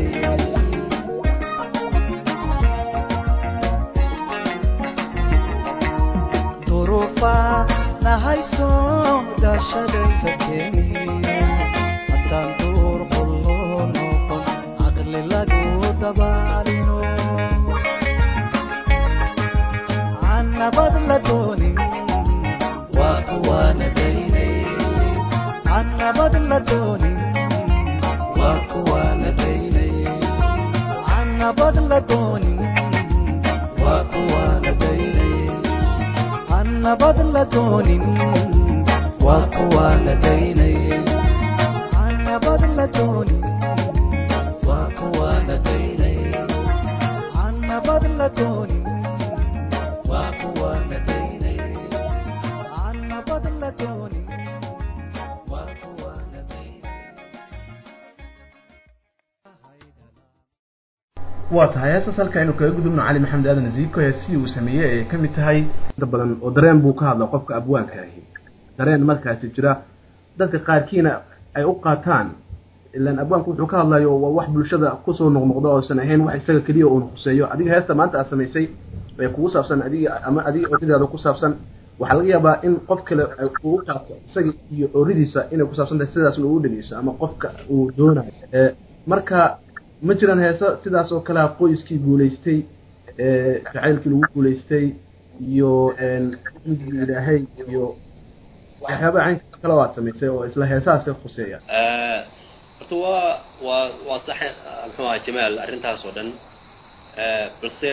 duruufa nahayso daashadayda keeni haddaan duur xulloo noqon caqli lagu dabaalino aan nabad la doonin waa kuwaana daynay aan nabad la doonin waa kuwaana daynay aan nabad la doonin waa kuwaana daynay aan nabad la doonin waa kuwaa la daynay aan nabad la doonin waa kuwaa la daynay aan nabad la doonin waa kuwaa la daynay aan nabad la doonin waa kuwaa la daynay waa tahay heestaas halka aynu kaga gudubno cali maxamed aadan ziiko heestii uu sameeyey ay ka mid tahay inta badan oo dareen buu ka hadla qofka abwaanka ahi dareen markaasi jira dadka qaarkiina ay u qaataan ilaan abwaanku wuxuu ka hadlayo waa wax bulshada kusoo noqnoqdo oosan ahayn wax isaga keliya uun khuseeyo adiga heesta maanta aad samaysay ee kugu saabsan adiga ama adiga ooridaada ku saabsan waxaa laga yaabaa in qof kale uu qaato isaga iyo ooridiisa inay ku saabsan tahay sidaasna uu dhegeyso ama qofka uu doonayo ee marka ma jiraan heeso sidaas oo kalea qoyskii guulaystay ee jacaylkii lagu guulaystay iyo xamdigii ilaahay iyo waxyaabaha caynka kale oo aad samaysay oo isla heesahaas khuseeya horta waa waa waa sax muxuu ahaa jamaal arrintaas oo dhan balse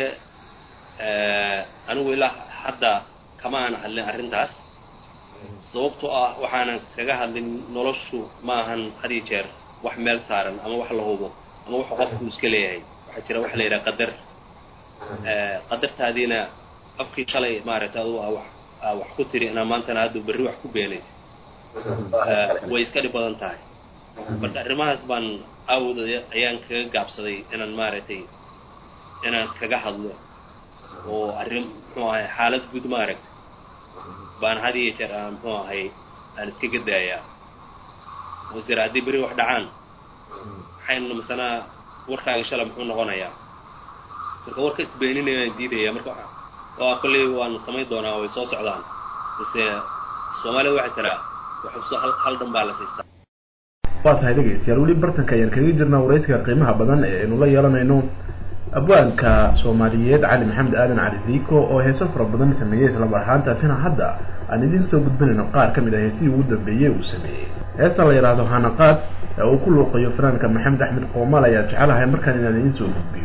anigu ilaa hadda kama aan hadlin arrintaas sababtoo ah waxaanan kaga hadlin noloshu ma ahan had iyo jeer wax meel saaran ama wax la hubo ama wuxuu qofku iska leeyahay waxaa jira waxa la yidhaha qadar qadartaadiina afkii shalay maaragtay adu aa wax aa wax ku tiri inaa maantana hadda berri wax ku beenaysa way iska dhib badan tahay marka arrimahaas baan awd ayaan kaga gaabsaday inaan maaragtay inaan kaga hadlo oo arrin muxuu ahay xaalad guud maaragtay baan had iyo jeer aan muxuu ahay aan iskaga daayaa oo sira haddii berri wax dhacaan maxaynu masanaa warkaaga shala muxuu noqonayaa marka warka isbeeninayaan diidaya marka waa kolley waan samayn doonaa way soo socdaan base soomaalida waxay tiraa waxuso hal hal dhan baa la siistaa waa tahay dhegeystayaal weli bartanka ayaan kaga jirnaa waraysiga qiimaha badan ee aynu la yeelanayno abwaanka soomaaliyeed cali maxamed aadan cali ziiko oo heeso fara badan sameeyey islamar ahaantaasina hadda aan idiin soo gudbinayno qaar ka mid ah heesihii ugu dambeeyey uu sameeyey heesta la yidhaahdo hanaqaad ee uu ku luuqayo fanaanka maxamed axmed qoomaal ayaa jecelahay markaan inaan idiin soo gudbiyo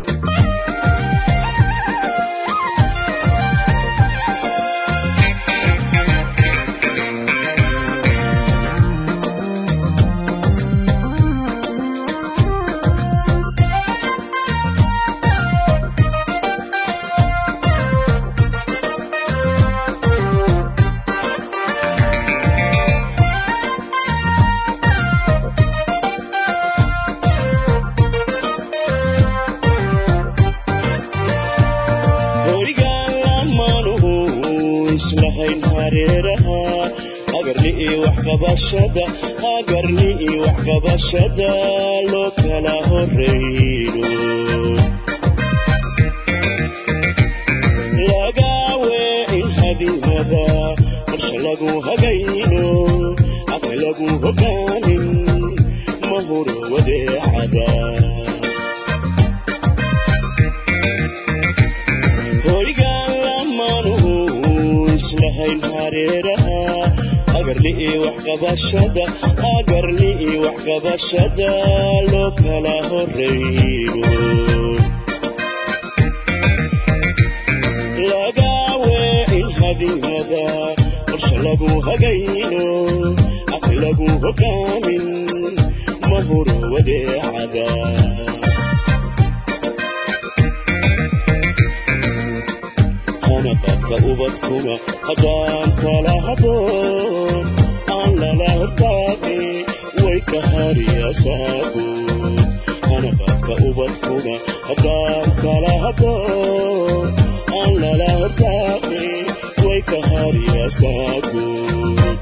horigaan lamanuhu islahayn hareeraha agarni iyo waxqabashada agarni iyo waxqabashada loo kala horeyno lagaawe in hadimada qorshe lagu hagayno aqli lagu hogaamin mahuro wadeecada horigaan lamanuhu islahayn hareeraha agarni iyo waxqabashada agarni iyo waxqabashada loo kala horeyno lagaawe in hadimada qorshe lagu hagayno aqli lagu hogaamin mahuro wadeecada hanaqadka ubadkuna haddaan kala haboon aan lala hortaagi way ka hariyasaagood hanaqadka ubadkuna haddaan kala haboon aan lala hortaagi way ka hariyasaagood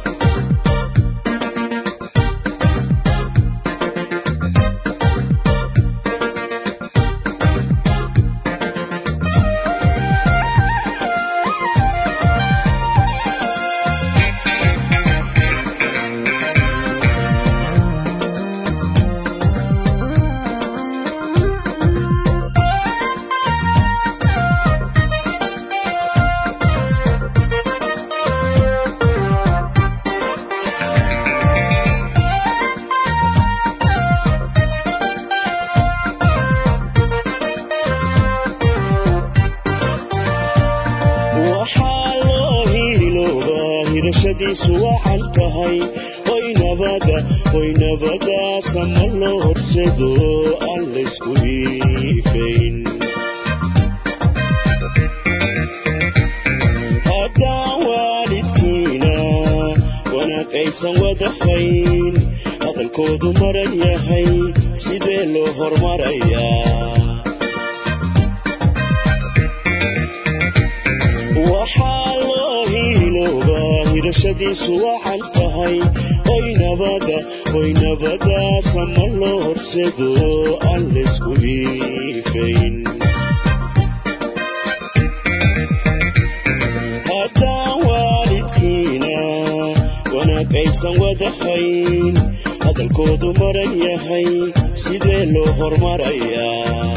hirashadiisu wacan tahay hoy nabada hoy nabada sama loo horsedo aan laysku hiifayn haddaan waalidkiina wanaag aysan wadafayn hadalkoodu maran yahay sidee loo hormarayaa waxaa loo hiiloobaa hirashadiisu wacan tahay hoy nabada hoy nabada sama loo horsedo aan laysku hiifayn haddaan waalidkiina wanaag aysan wadafayn hadalkoodu maran yahay sidee loo hormarayaa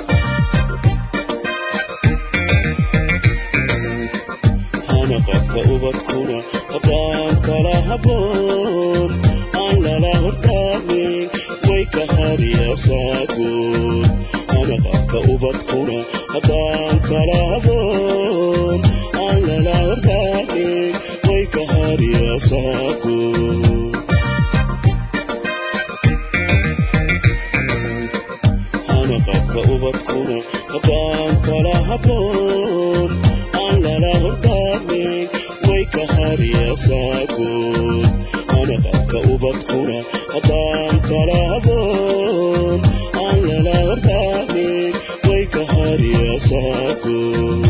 hanaqadka ubadkuna haddaan kala haboon aan lala hortaagin way ka hariyasaagoon hanaqadka ubadkuna haddaan kala haboon aan lala hortaagin way ka hariyasaagoon hanaqadka ubadkuna haddaan kala haboon aan lala hortaagin way ka hariyasaagoon hanaqadka ubadkuna haddaan kala haboon aan lala hortaagin way ka hariyasaagoon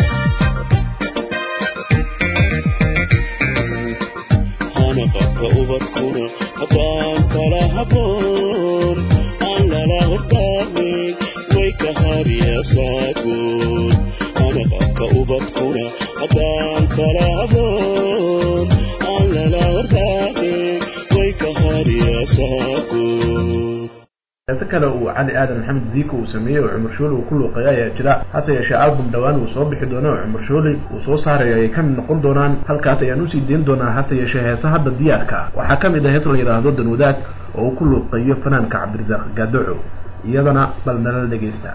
hanaqadka ubadkuna haddaan kala haboon aan lala hortaagin way ka hariyasaagoon hanaqadka ubadkuna haddaan kala haboon aan lala hortaagin way ka hariyasaagoon heese kale uu cali aadan maxamed ziiko uu sameeyey oo cumar shooli uu ku luuqeeya ayaa jira hase yeeshee album dhowaan uu soo bixi doono oo cumar shooli uu soo saarayo ayay ka mid noqon doonaan halkaas ayaan usii deyn doonaa hase yeeshee heese hadda diyaarka ah waxaa ka mid ah hees la yidhaahdo danwadaag oo uu ku luuqeeyo fanaanka cabdirasaaq gaadoco iyadana bal nala dhegeysta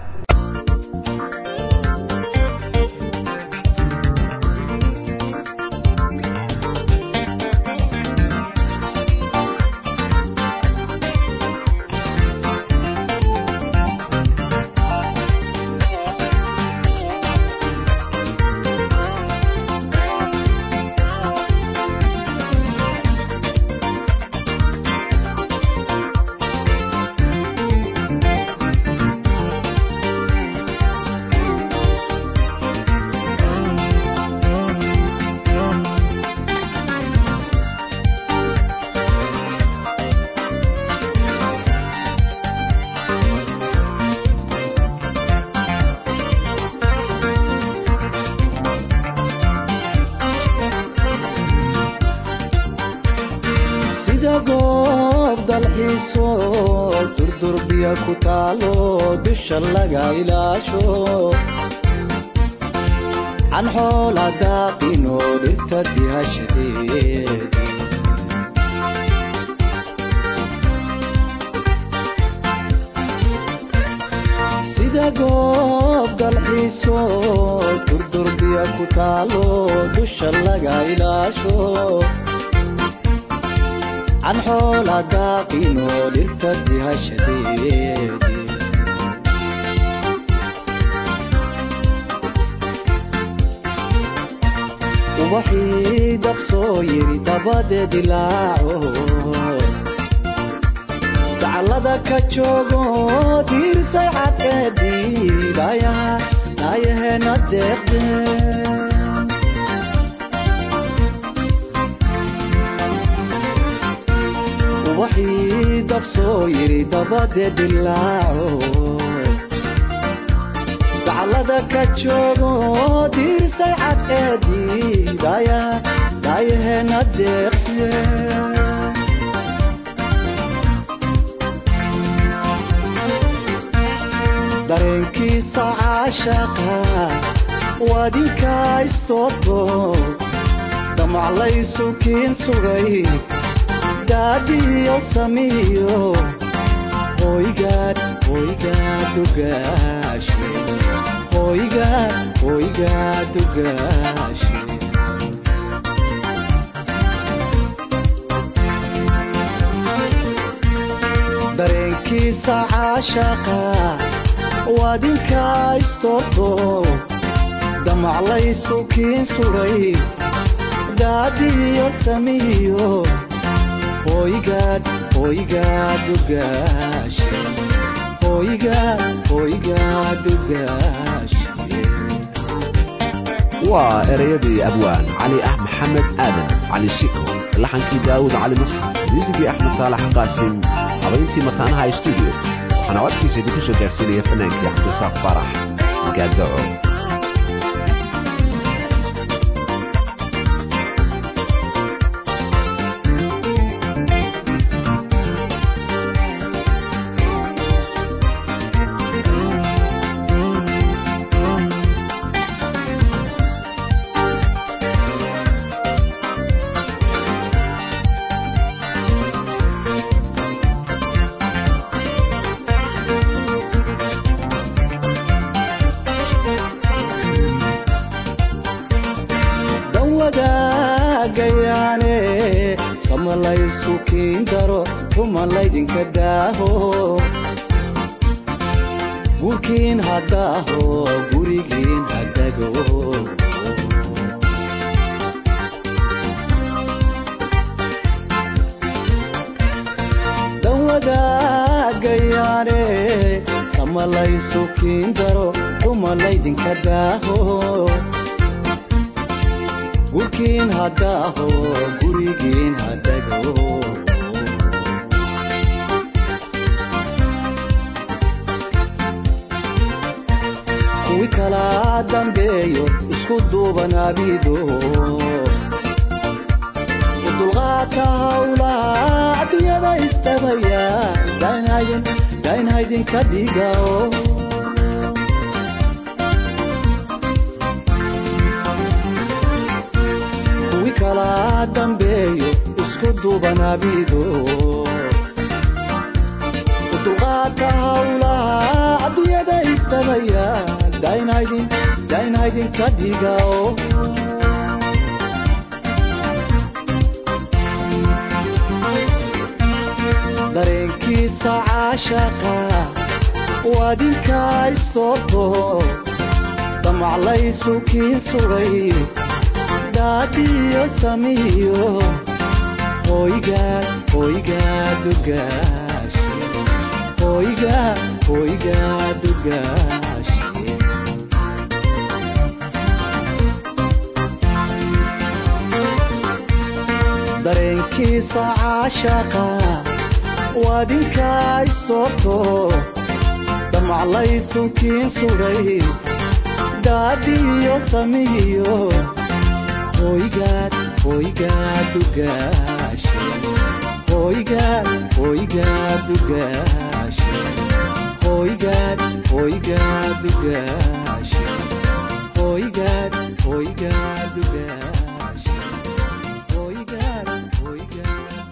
sida goob dalxiiso durdurbiya ku taalo dusha laga ilaasho can xoola daaqino dhirta dihashadeed sida goob dalxiiso durdurbiya ku taalo dusha laga ilaasho can xoola daaqino dhirta dihashadeed ubaxii daqsoo yiri dabade dilaaco daclada ka joogo diirsay cadceedii dhaayaha dhaayaheena deeqdeen ubaxii daqsoo yiri dabade dilaaco daclada ka joogo diirsay cadceedii daaya daayaheena deeqdeen dareenkiisa caashaqa wadinka istooto damaclaysu kiin sugay daadiyo samiyo hoygaad hoygaad ugaashe hoygaad hoygaad ugaashe dareenkiisa caashaqa waadinkaa istoorto damaclaysu kiin suray daadiyo samiyo hoygaad hoygaad ugaashe hoygaad hoygaad ugaashe waa ereyadii abwaan cali ah maxamed aadan cali shiko laxankii daawud cali masxaf muusigii axmed saalax qaasim habayntii mataanaha stuudio waxaana codkiisa idinku soo gaarsiinaya fanaankii cabdisaaq farax gaadaco dan wadaagayaane samalaysu kiin daro ruma laydinka daaho gurkiin haddaaho gurigiin hadago dan wadaagayaane samalaysu kiin daro ruma laydinka daaho gurkiin haddaaho gurigiin hadago kuwi kala dambeeyo isku duubanaabido udulqaadka hawlaha adduunyada isdhabaya daynhaydin daynhaydinka dhigao kuwi kala dambeeyo isku duubanaabido udulqaadka hawlaha adduunyada isdhabaya daynhaydin daynhaydinka dhigao dareenkiisa caashaqa waadinkaa istoorto damaclaysu kiin sugay daadiyo samiyo hoygaad hoygaad ugaashe hoygaad hoygaad ugaashe dareenkiisa caashaqa waadinkaa istoorto damaclaysu kiin sugay daadiyo samiyo hoygaad hoygaad ugaashe hoygaad hoygaad ugaashe hoygaad hoygaad ugaashe hoygaad hoygaad ugaashe hoygaad hoygaad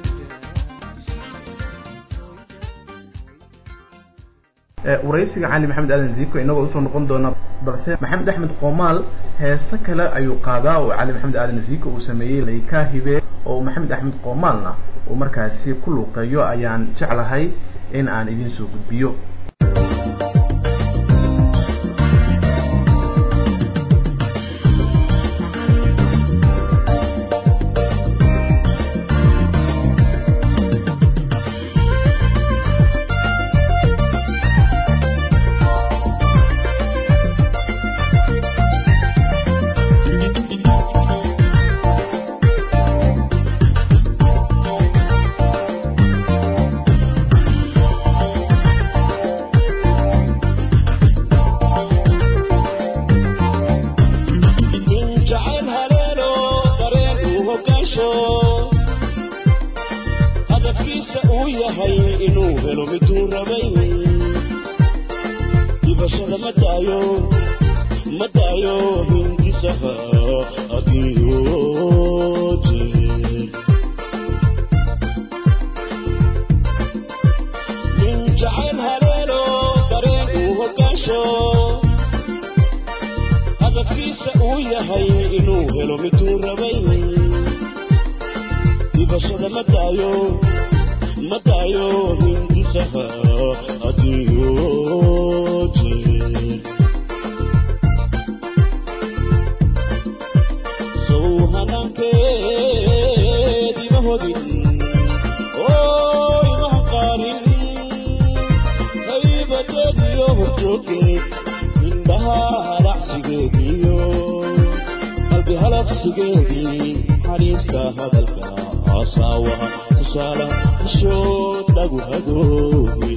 waraysiga cali maxamed aadan ziiko inagoo usoo noqon doona balse maxamed axmed qoomaal heese kale ayuu qaadaa oo cali maxamed aadan ziiko uu sameeyey laykaa hibe oo maxamed axmed qoomaalna uu markaasi ku luuqeeyo ayaan jeclahay in aan idiin soo gudbiyo jacayl haleelo dareen uu hogaansho hadafkiisa uu yahay inuu helo miduu rabay dhibashada ma daayo ma daayo hindisaha agiyoje nin jacayl haleelo dareen uu hogaansho hadafkiisa uu yahay inuu helo miduu rabay dhibashada ma daayo ma daayo hindis xiisaha hadiyo jeer sow hanaankeed ima hodin oo imaha qaarin haybadeediyo horjooggeed indhaha halacsigeediyo qalbi halaqsigeedii xariiska hadalka asaawaha tusaale xishood lagu hadoobe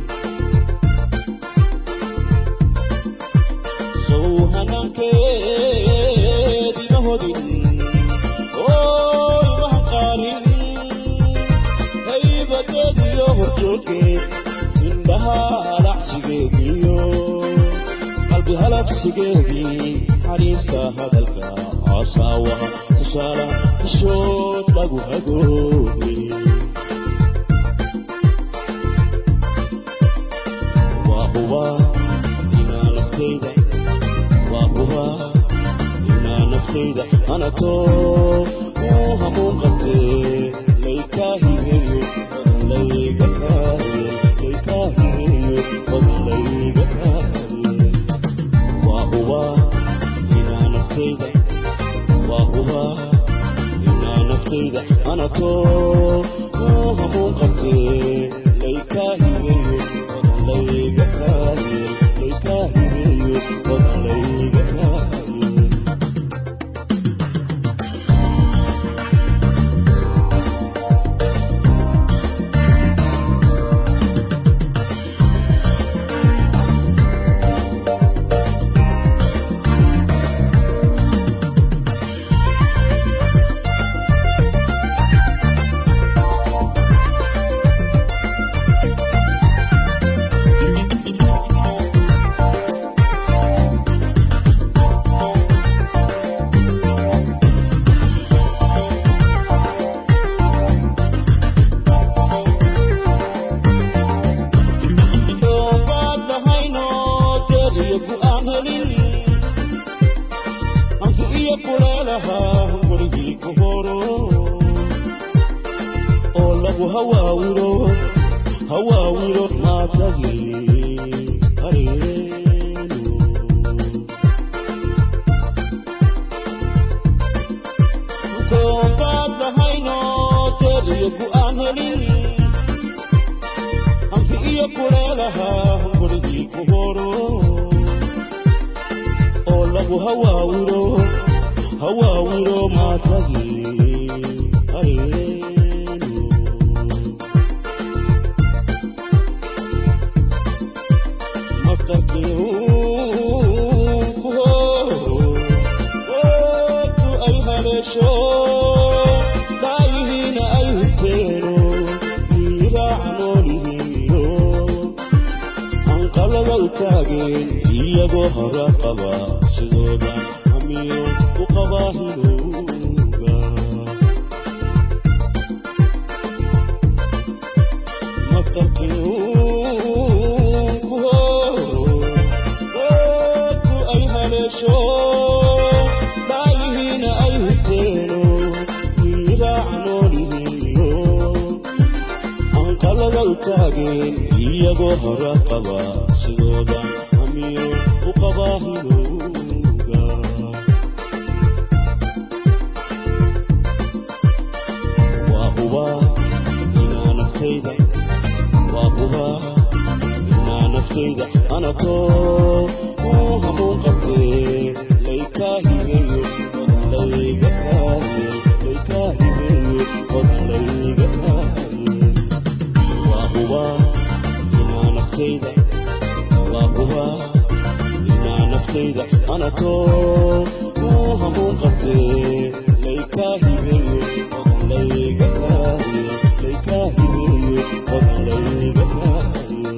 sow hanaankeed ima hodin oo imaha qaarin haybadeediyo horjooggeed indhaha halacsigeediyo qalbi halaqsigeedii xariiska hadalka asaawaha tusaale xishood lagu hadoobe waa hubaa inaa naftayda waa hubaa inaa naftayda anatoo uu hamuun qabtee laykaahigeeyo layga kaariye laykaahigeeyo layga kaariye waa hubaa inaa naftayda waa hubaa inaa naftayda anatoo uu hamuun qabtee laykaahigeeyo layga kaariye laykaahigeeyo layga kaariye doobaad lahayno deediyo ku-aan helin hanku iyo kuleelahaa gurigii ku horo oo lagu hawaawiro hawaawiro maatagi hareeno doobaad lahayno deediyo ku-aan helin hanki iyo kuleelahaa gurigii ku horo oo lagu hawaawiro hawaawiro maatagi hareeno matarkiu ku horo ootu ay haleesho daayihiina ay huteeno miiraac noolihiyo anqalada u taageen iyagoo hora qaba sidooda hamiyo u qabaa hinooga matarkiu ku horo ootu ay haleesho daayihiina ay huteeno miiraac noolihiyo anqalada u taageen iyagoo hora qaba sidooda hamiyo u qabaa hinooga waa hubaa inaa naftayda waa hubaa inaa naftayda anatoo uu hamuun qabtee laykaahigeeyo layga kaariye laykaahigeeyo layga kaariye waa hubaa inaa naftayda waa hubaa inaa naftayda anatoo uu hamuun qabtee laykaahigeeyo layga kaariye laykaahigeeyo layga kaariye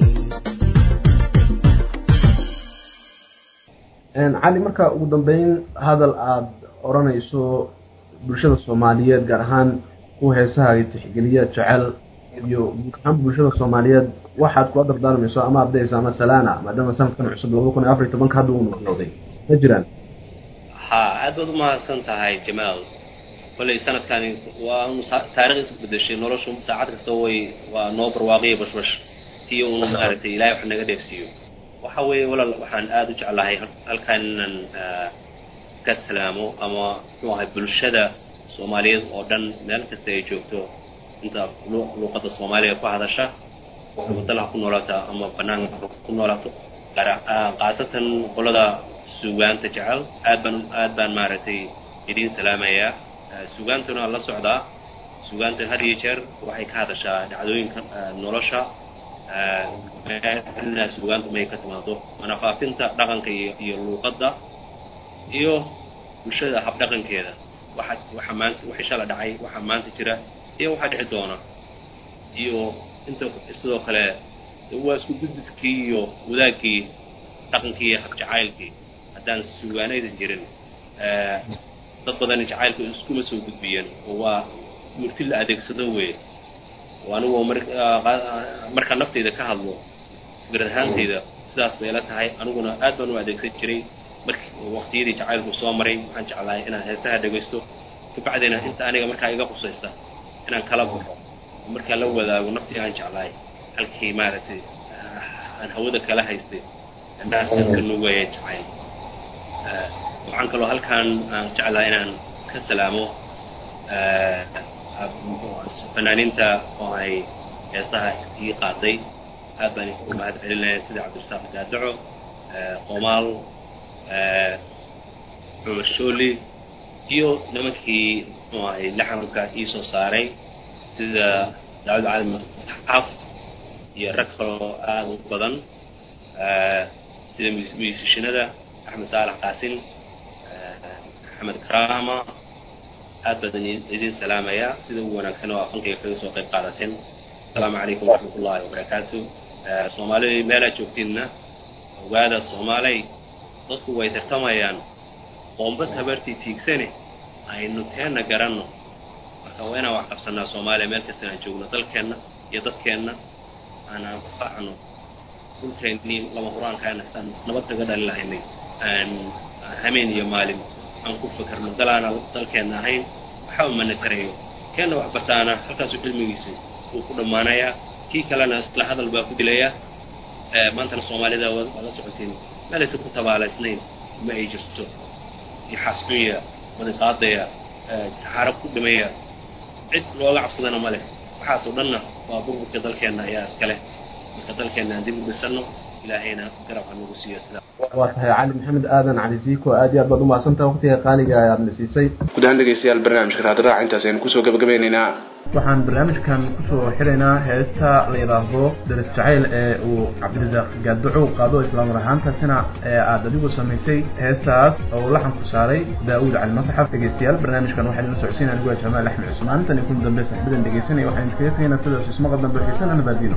cali marka ugu dambeyn hadal aada odhanayso bulshada soomaaliyeed gaar ahaan kuwa heesahaaga tixgeliya jecel iyo guud ahaan bulshada soomaaliyeed waxaad kula dardaarmayso ama ardaysa ama salaana maadaama sanadkan cusub labada kun iyo afar iyo tobanka hadda uu noqnoqday ma jiraan ha aad baad umahadsan tahay jamaal kolley sanadkani waa unu sa- taariikh isku bedeshay noloshu saacad kasta way waa noo barwaaqiya bashbash tii unu maaragtay ilahay wax naga dheefsiiyo waxa weeye walaal waxaan aada u jeclahay halkan inaan ka salaamo ama muxuu ahay bulshada soomaaliyeed oo dhan meel kasta ay joogto inta luuqadda soomaaliya ku hadasha wadalaha ku noolaato ama banaanka ku noolaato qaasatan qolada suugaanta jecel aad baan aad baan maaragtay idiin salaamayaa suugaantuna la socdaa suugaanta had iyo jeer waxay ka hadashaa dhacdooyinka nolosha suugaantu may ka timaado manafaafinta dhaqanka iyo iyo luuqadda iyo bulshada habdhaqankeeda waxa waxa maanta wixii shala dhacay waxa maanta jira iyo waxa dhici doona iyo inta sidoo kale waa isku gudbiskii iyo wadaagkii dhaqankii iyo habjacaylkii haddaan suugaanaydan jirin dad badan jacaylka iskuma soo gudbiyeen oo waa murti la adeegsado wey oo anigu mar markaa naftayda ka hadlo fikrad ahaantayda sidaas bay la tahay aniguna aad baan u adeegsan jiray markii waqtiyadii jacaylku soo maray waxaan jeclahay inaan heesaha dhegaysto kabacdina inta aniga markaa iga qusaysa inaan kala baxo oo markaa la wadaago naftii aan jeclahay halkii maaragtay aan hawada kala haystay naaska nuugaya jacayl waxaan kaloo halkaan aan jeclahay inaan ka salaamo fanaaniinta oo ay heesaha ii qaaday aad baan u mahad celinaya sida cabdirasaaq daadaco qomaal cumar shooli iyo nimankii muxuu ahay laxamka ii soo saaray sida daawud cali mutaxaf iyo rag kaloo aada u badan sida miisishinada axmed saalax qaasin axmed karama aad baan idin salaamayaa sida ugu wanaagsan oo aqankayga kaga soo qayb qaadateen asalaamu calaykum waraxmat ullahi wabarakaatu soomaalida meelaa joogtiinna ogaada soomaaley dadku way tartamayaan qoomba tabartii tiigsane aynu teenna garanno marka waa inaan wax qabsanaa soomaaliya meel kasta aan joogno dalkeenna iyo dadkeenna aan anfacno dhulkeennii lama huraankaana saan nabad kaga dhalin lahaynay aan hameen iyo maalin aan ku fakarno dalaana dalkeenna ahayn waxa umana tarayo keenna wax bartaana halkaasu cilmigiisa wuu ku dhammaanayaa kii kalena isla hadal baa ku dilaya maantana soomaalida waa la socotiin meelaysa ku tabaalaysnayn ma ay jirto iyo xasdunya madiqaadaya saxaaro ku dhimaya cid looga cabsadana ma leh waxaasoo dhanna waa burburka dalkeenna ayaa iskale marka dalkeenna aan dib u dhisano ilaahayna garab ha nagu siiyo sida waa tahay cali maxamed aadan cali ziiko aad iyo aad baad umahadsantaha waqtiga qaaliga aad na siisay guud ahaan dhegeystayaal barnaamijka raadraac intaas aynu kusoo gabagabeynaynaa waxaan barnaamijkan kusoo xiraynaa heesta la yidhaahdo daris jacayl ee uu cabdirasaaq gaaddaco qaado islaamar ahaantaasina ee aad adigu samaysay heestaas oo uu laxan ku saaray daawud cali masxaf dhegeystayaal barnaamijkan waxaa idin socodsiin anigu waa jamaal axmed cusmaan tan iyo kun dambe saxbadan dhegeysanaya waxaan idinkaga tegaynaa sidaas ismaqal dambe xiisana nabaadiino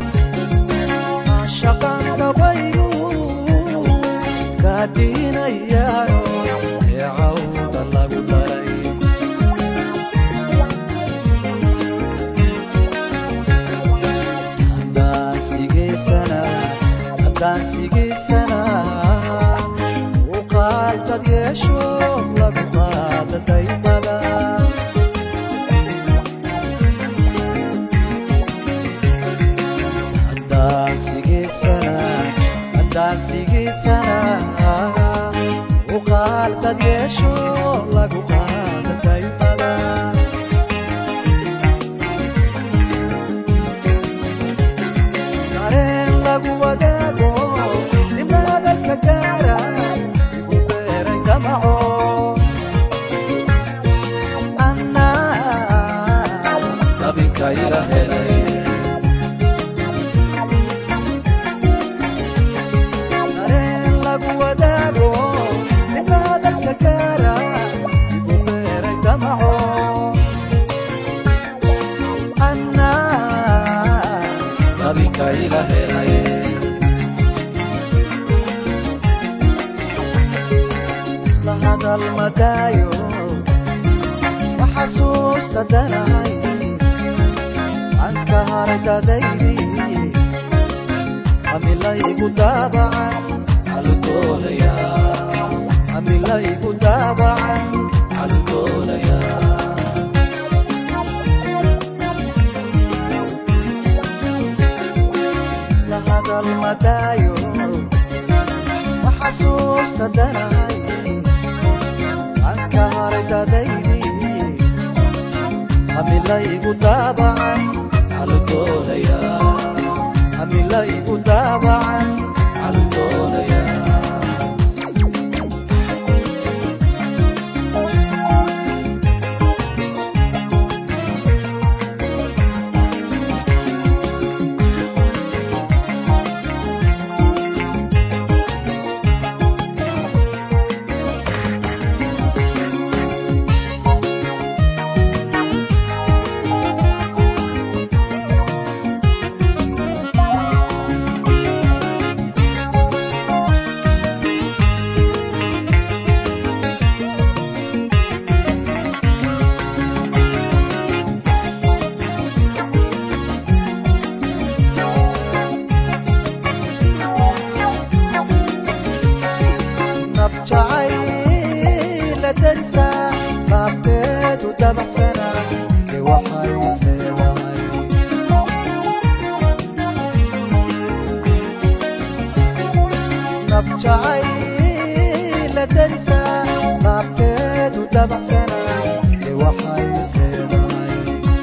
Isla madaayo ma xasuusta danahay aan ka haray dadaydii hamilaygu daabacan caludoonaya hamilaygu daabacan caludoonaya nabjacayla darisa baabkeedu dabacsana ee waxay seedahay nabjacayla darisa baabkeedu dabacsana ee waxay seedahay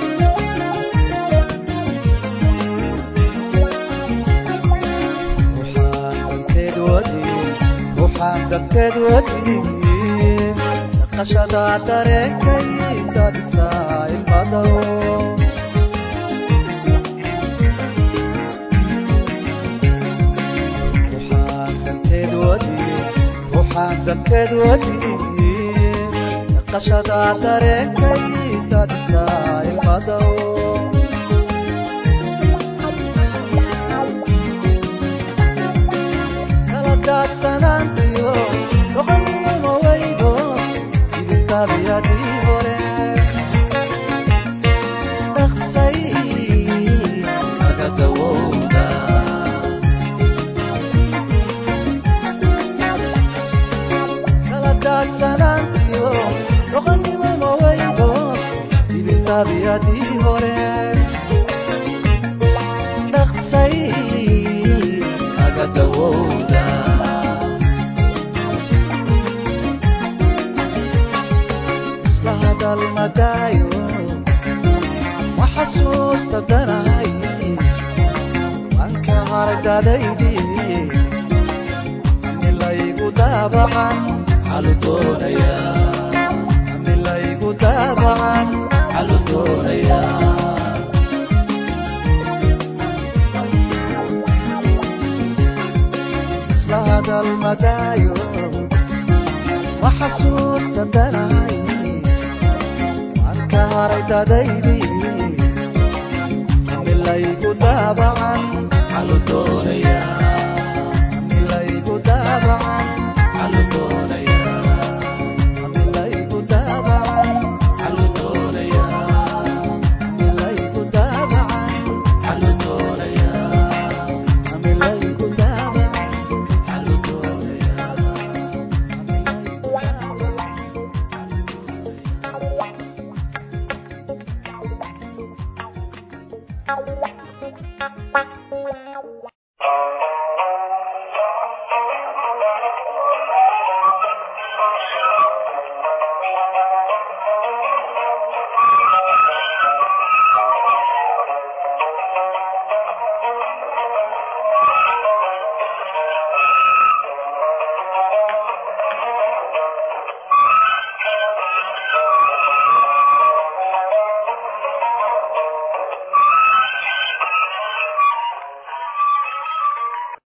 ruuxaan danteed wadi dhaqashada dareenkay dadisaa ilmadow ruuxaan danteed wadi ruuxaan danteed wadi dhaqashada dareenkay dadisaa ilmadow kala daadsanaantiyo doqonnimo weydo idintaabiyadii hore dhaqsay aga dawowda kala daadsanaantiyo doqonnimo weydo idintaabiyadii hore dhaqsay kaga dawowda isla hadal madaayo ma xasuusta danahay waan ka haray dadaydii amilaygu daabacan calu doonaya amilaygu daabacan calu doonaya isla hadal madaayo ma xasuusta danahay waan ka haray dadaydii amilaygu daabacan calu doonaya amilaygu daabacan calu doonaya amilaygu daabacan calu doonaya amilaygu daabacan calu doonaya amilaygu daabacan calu doonaya Thank you.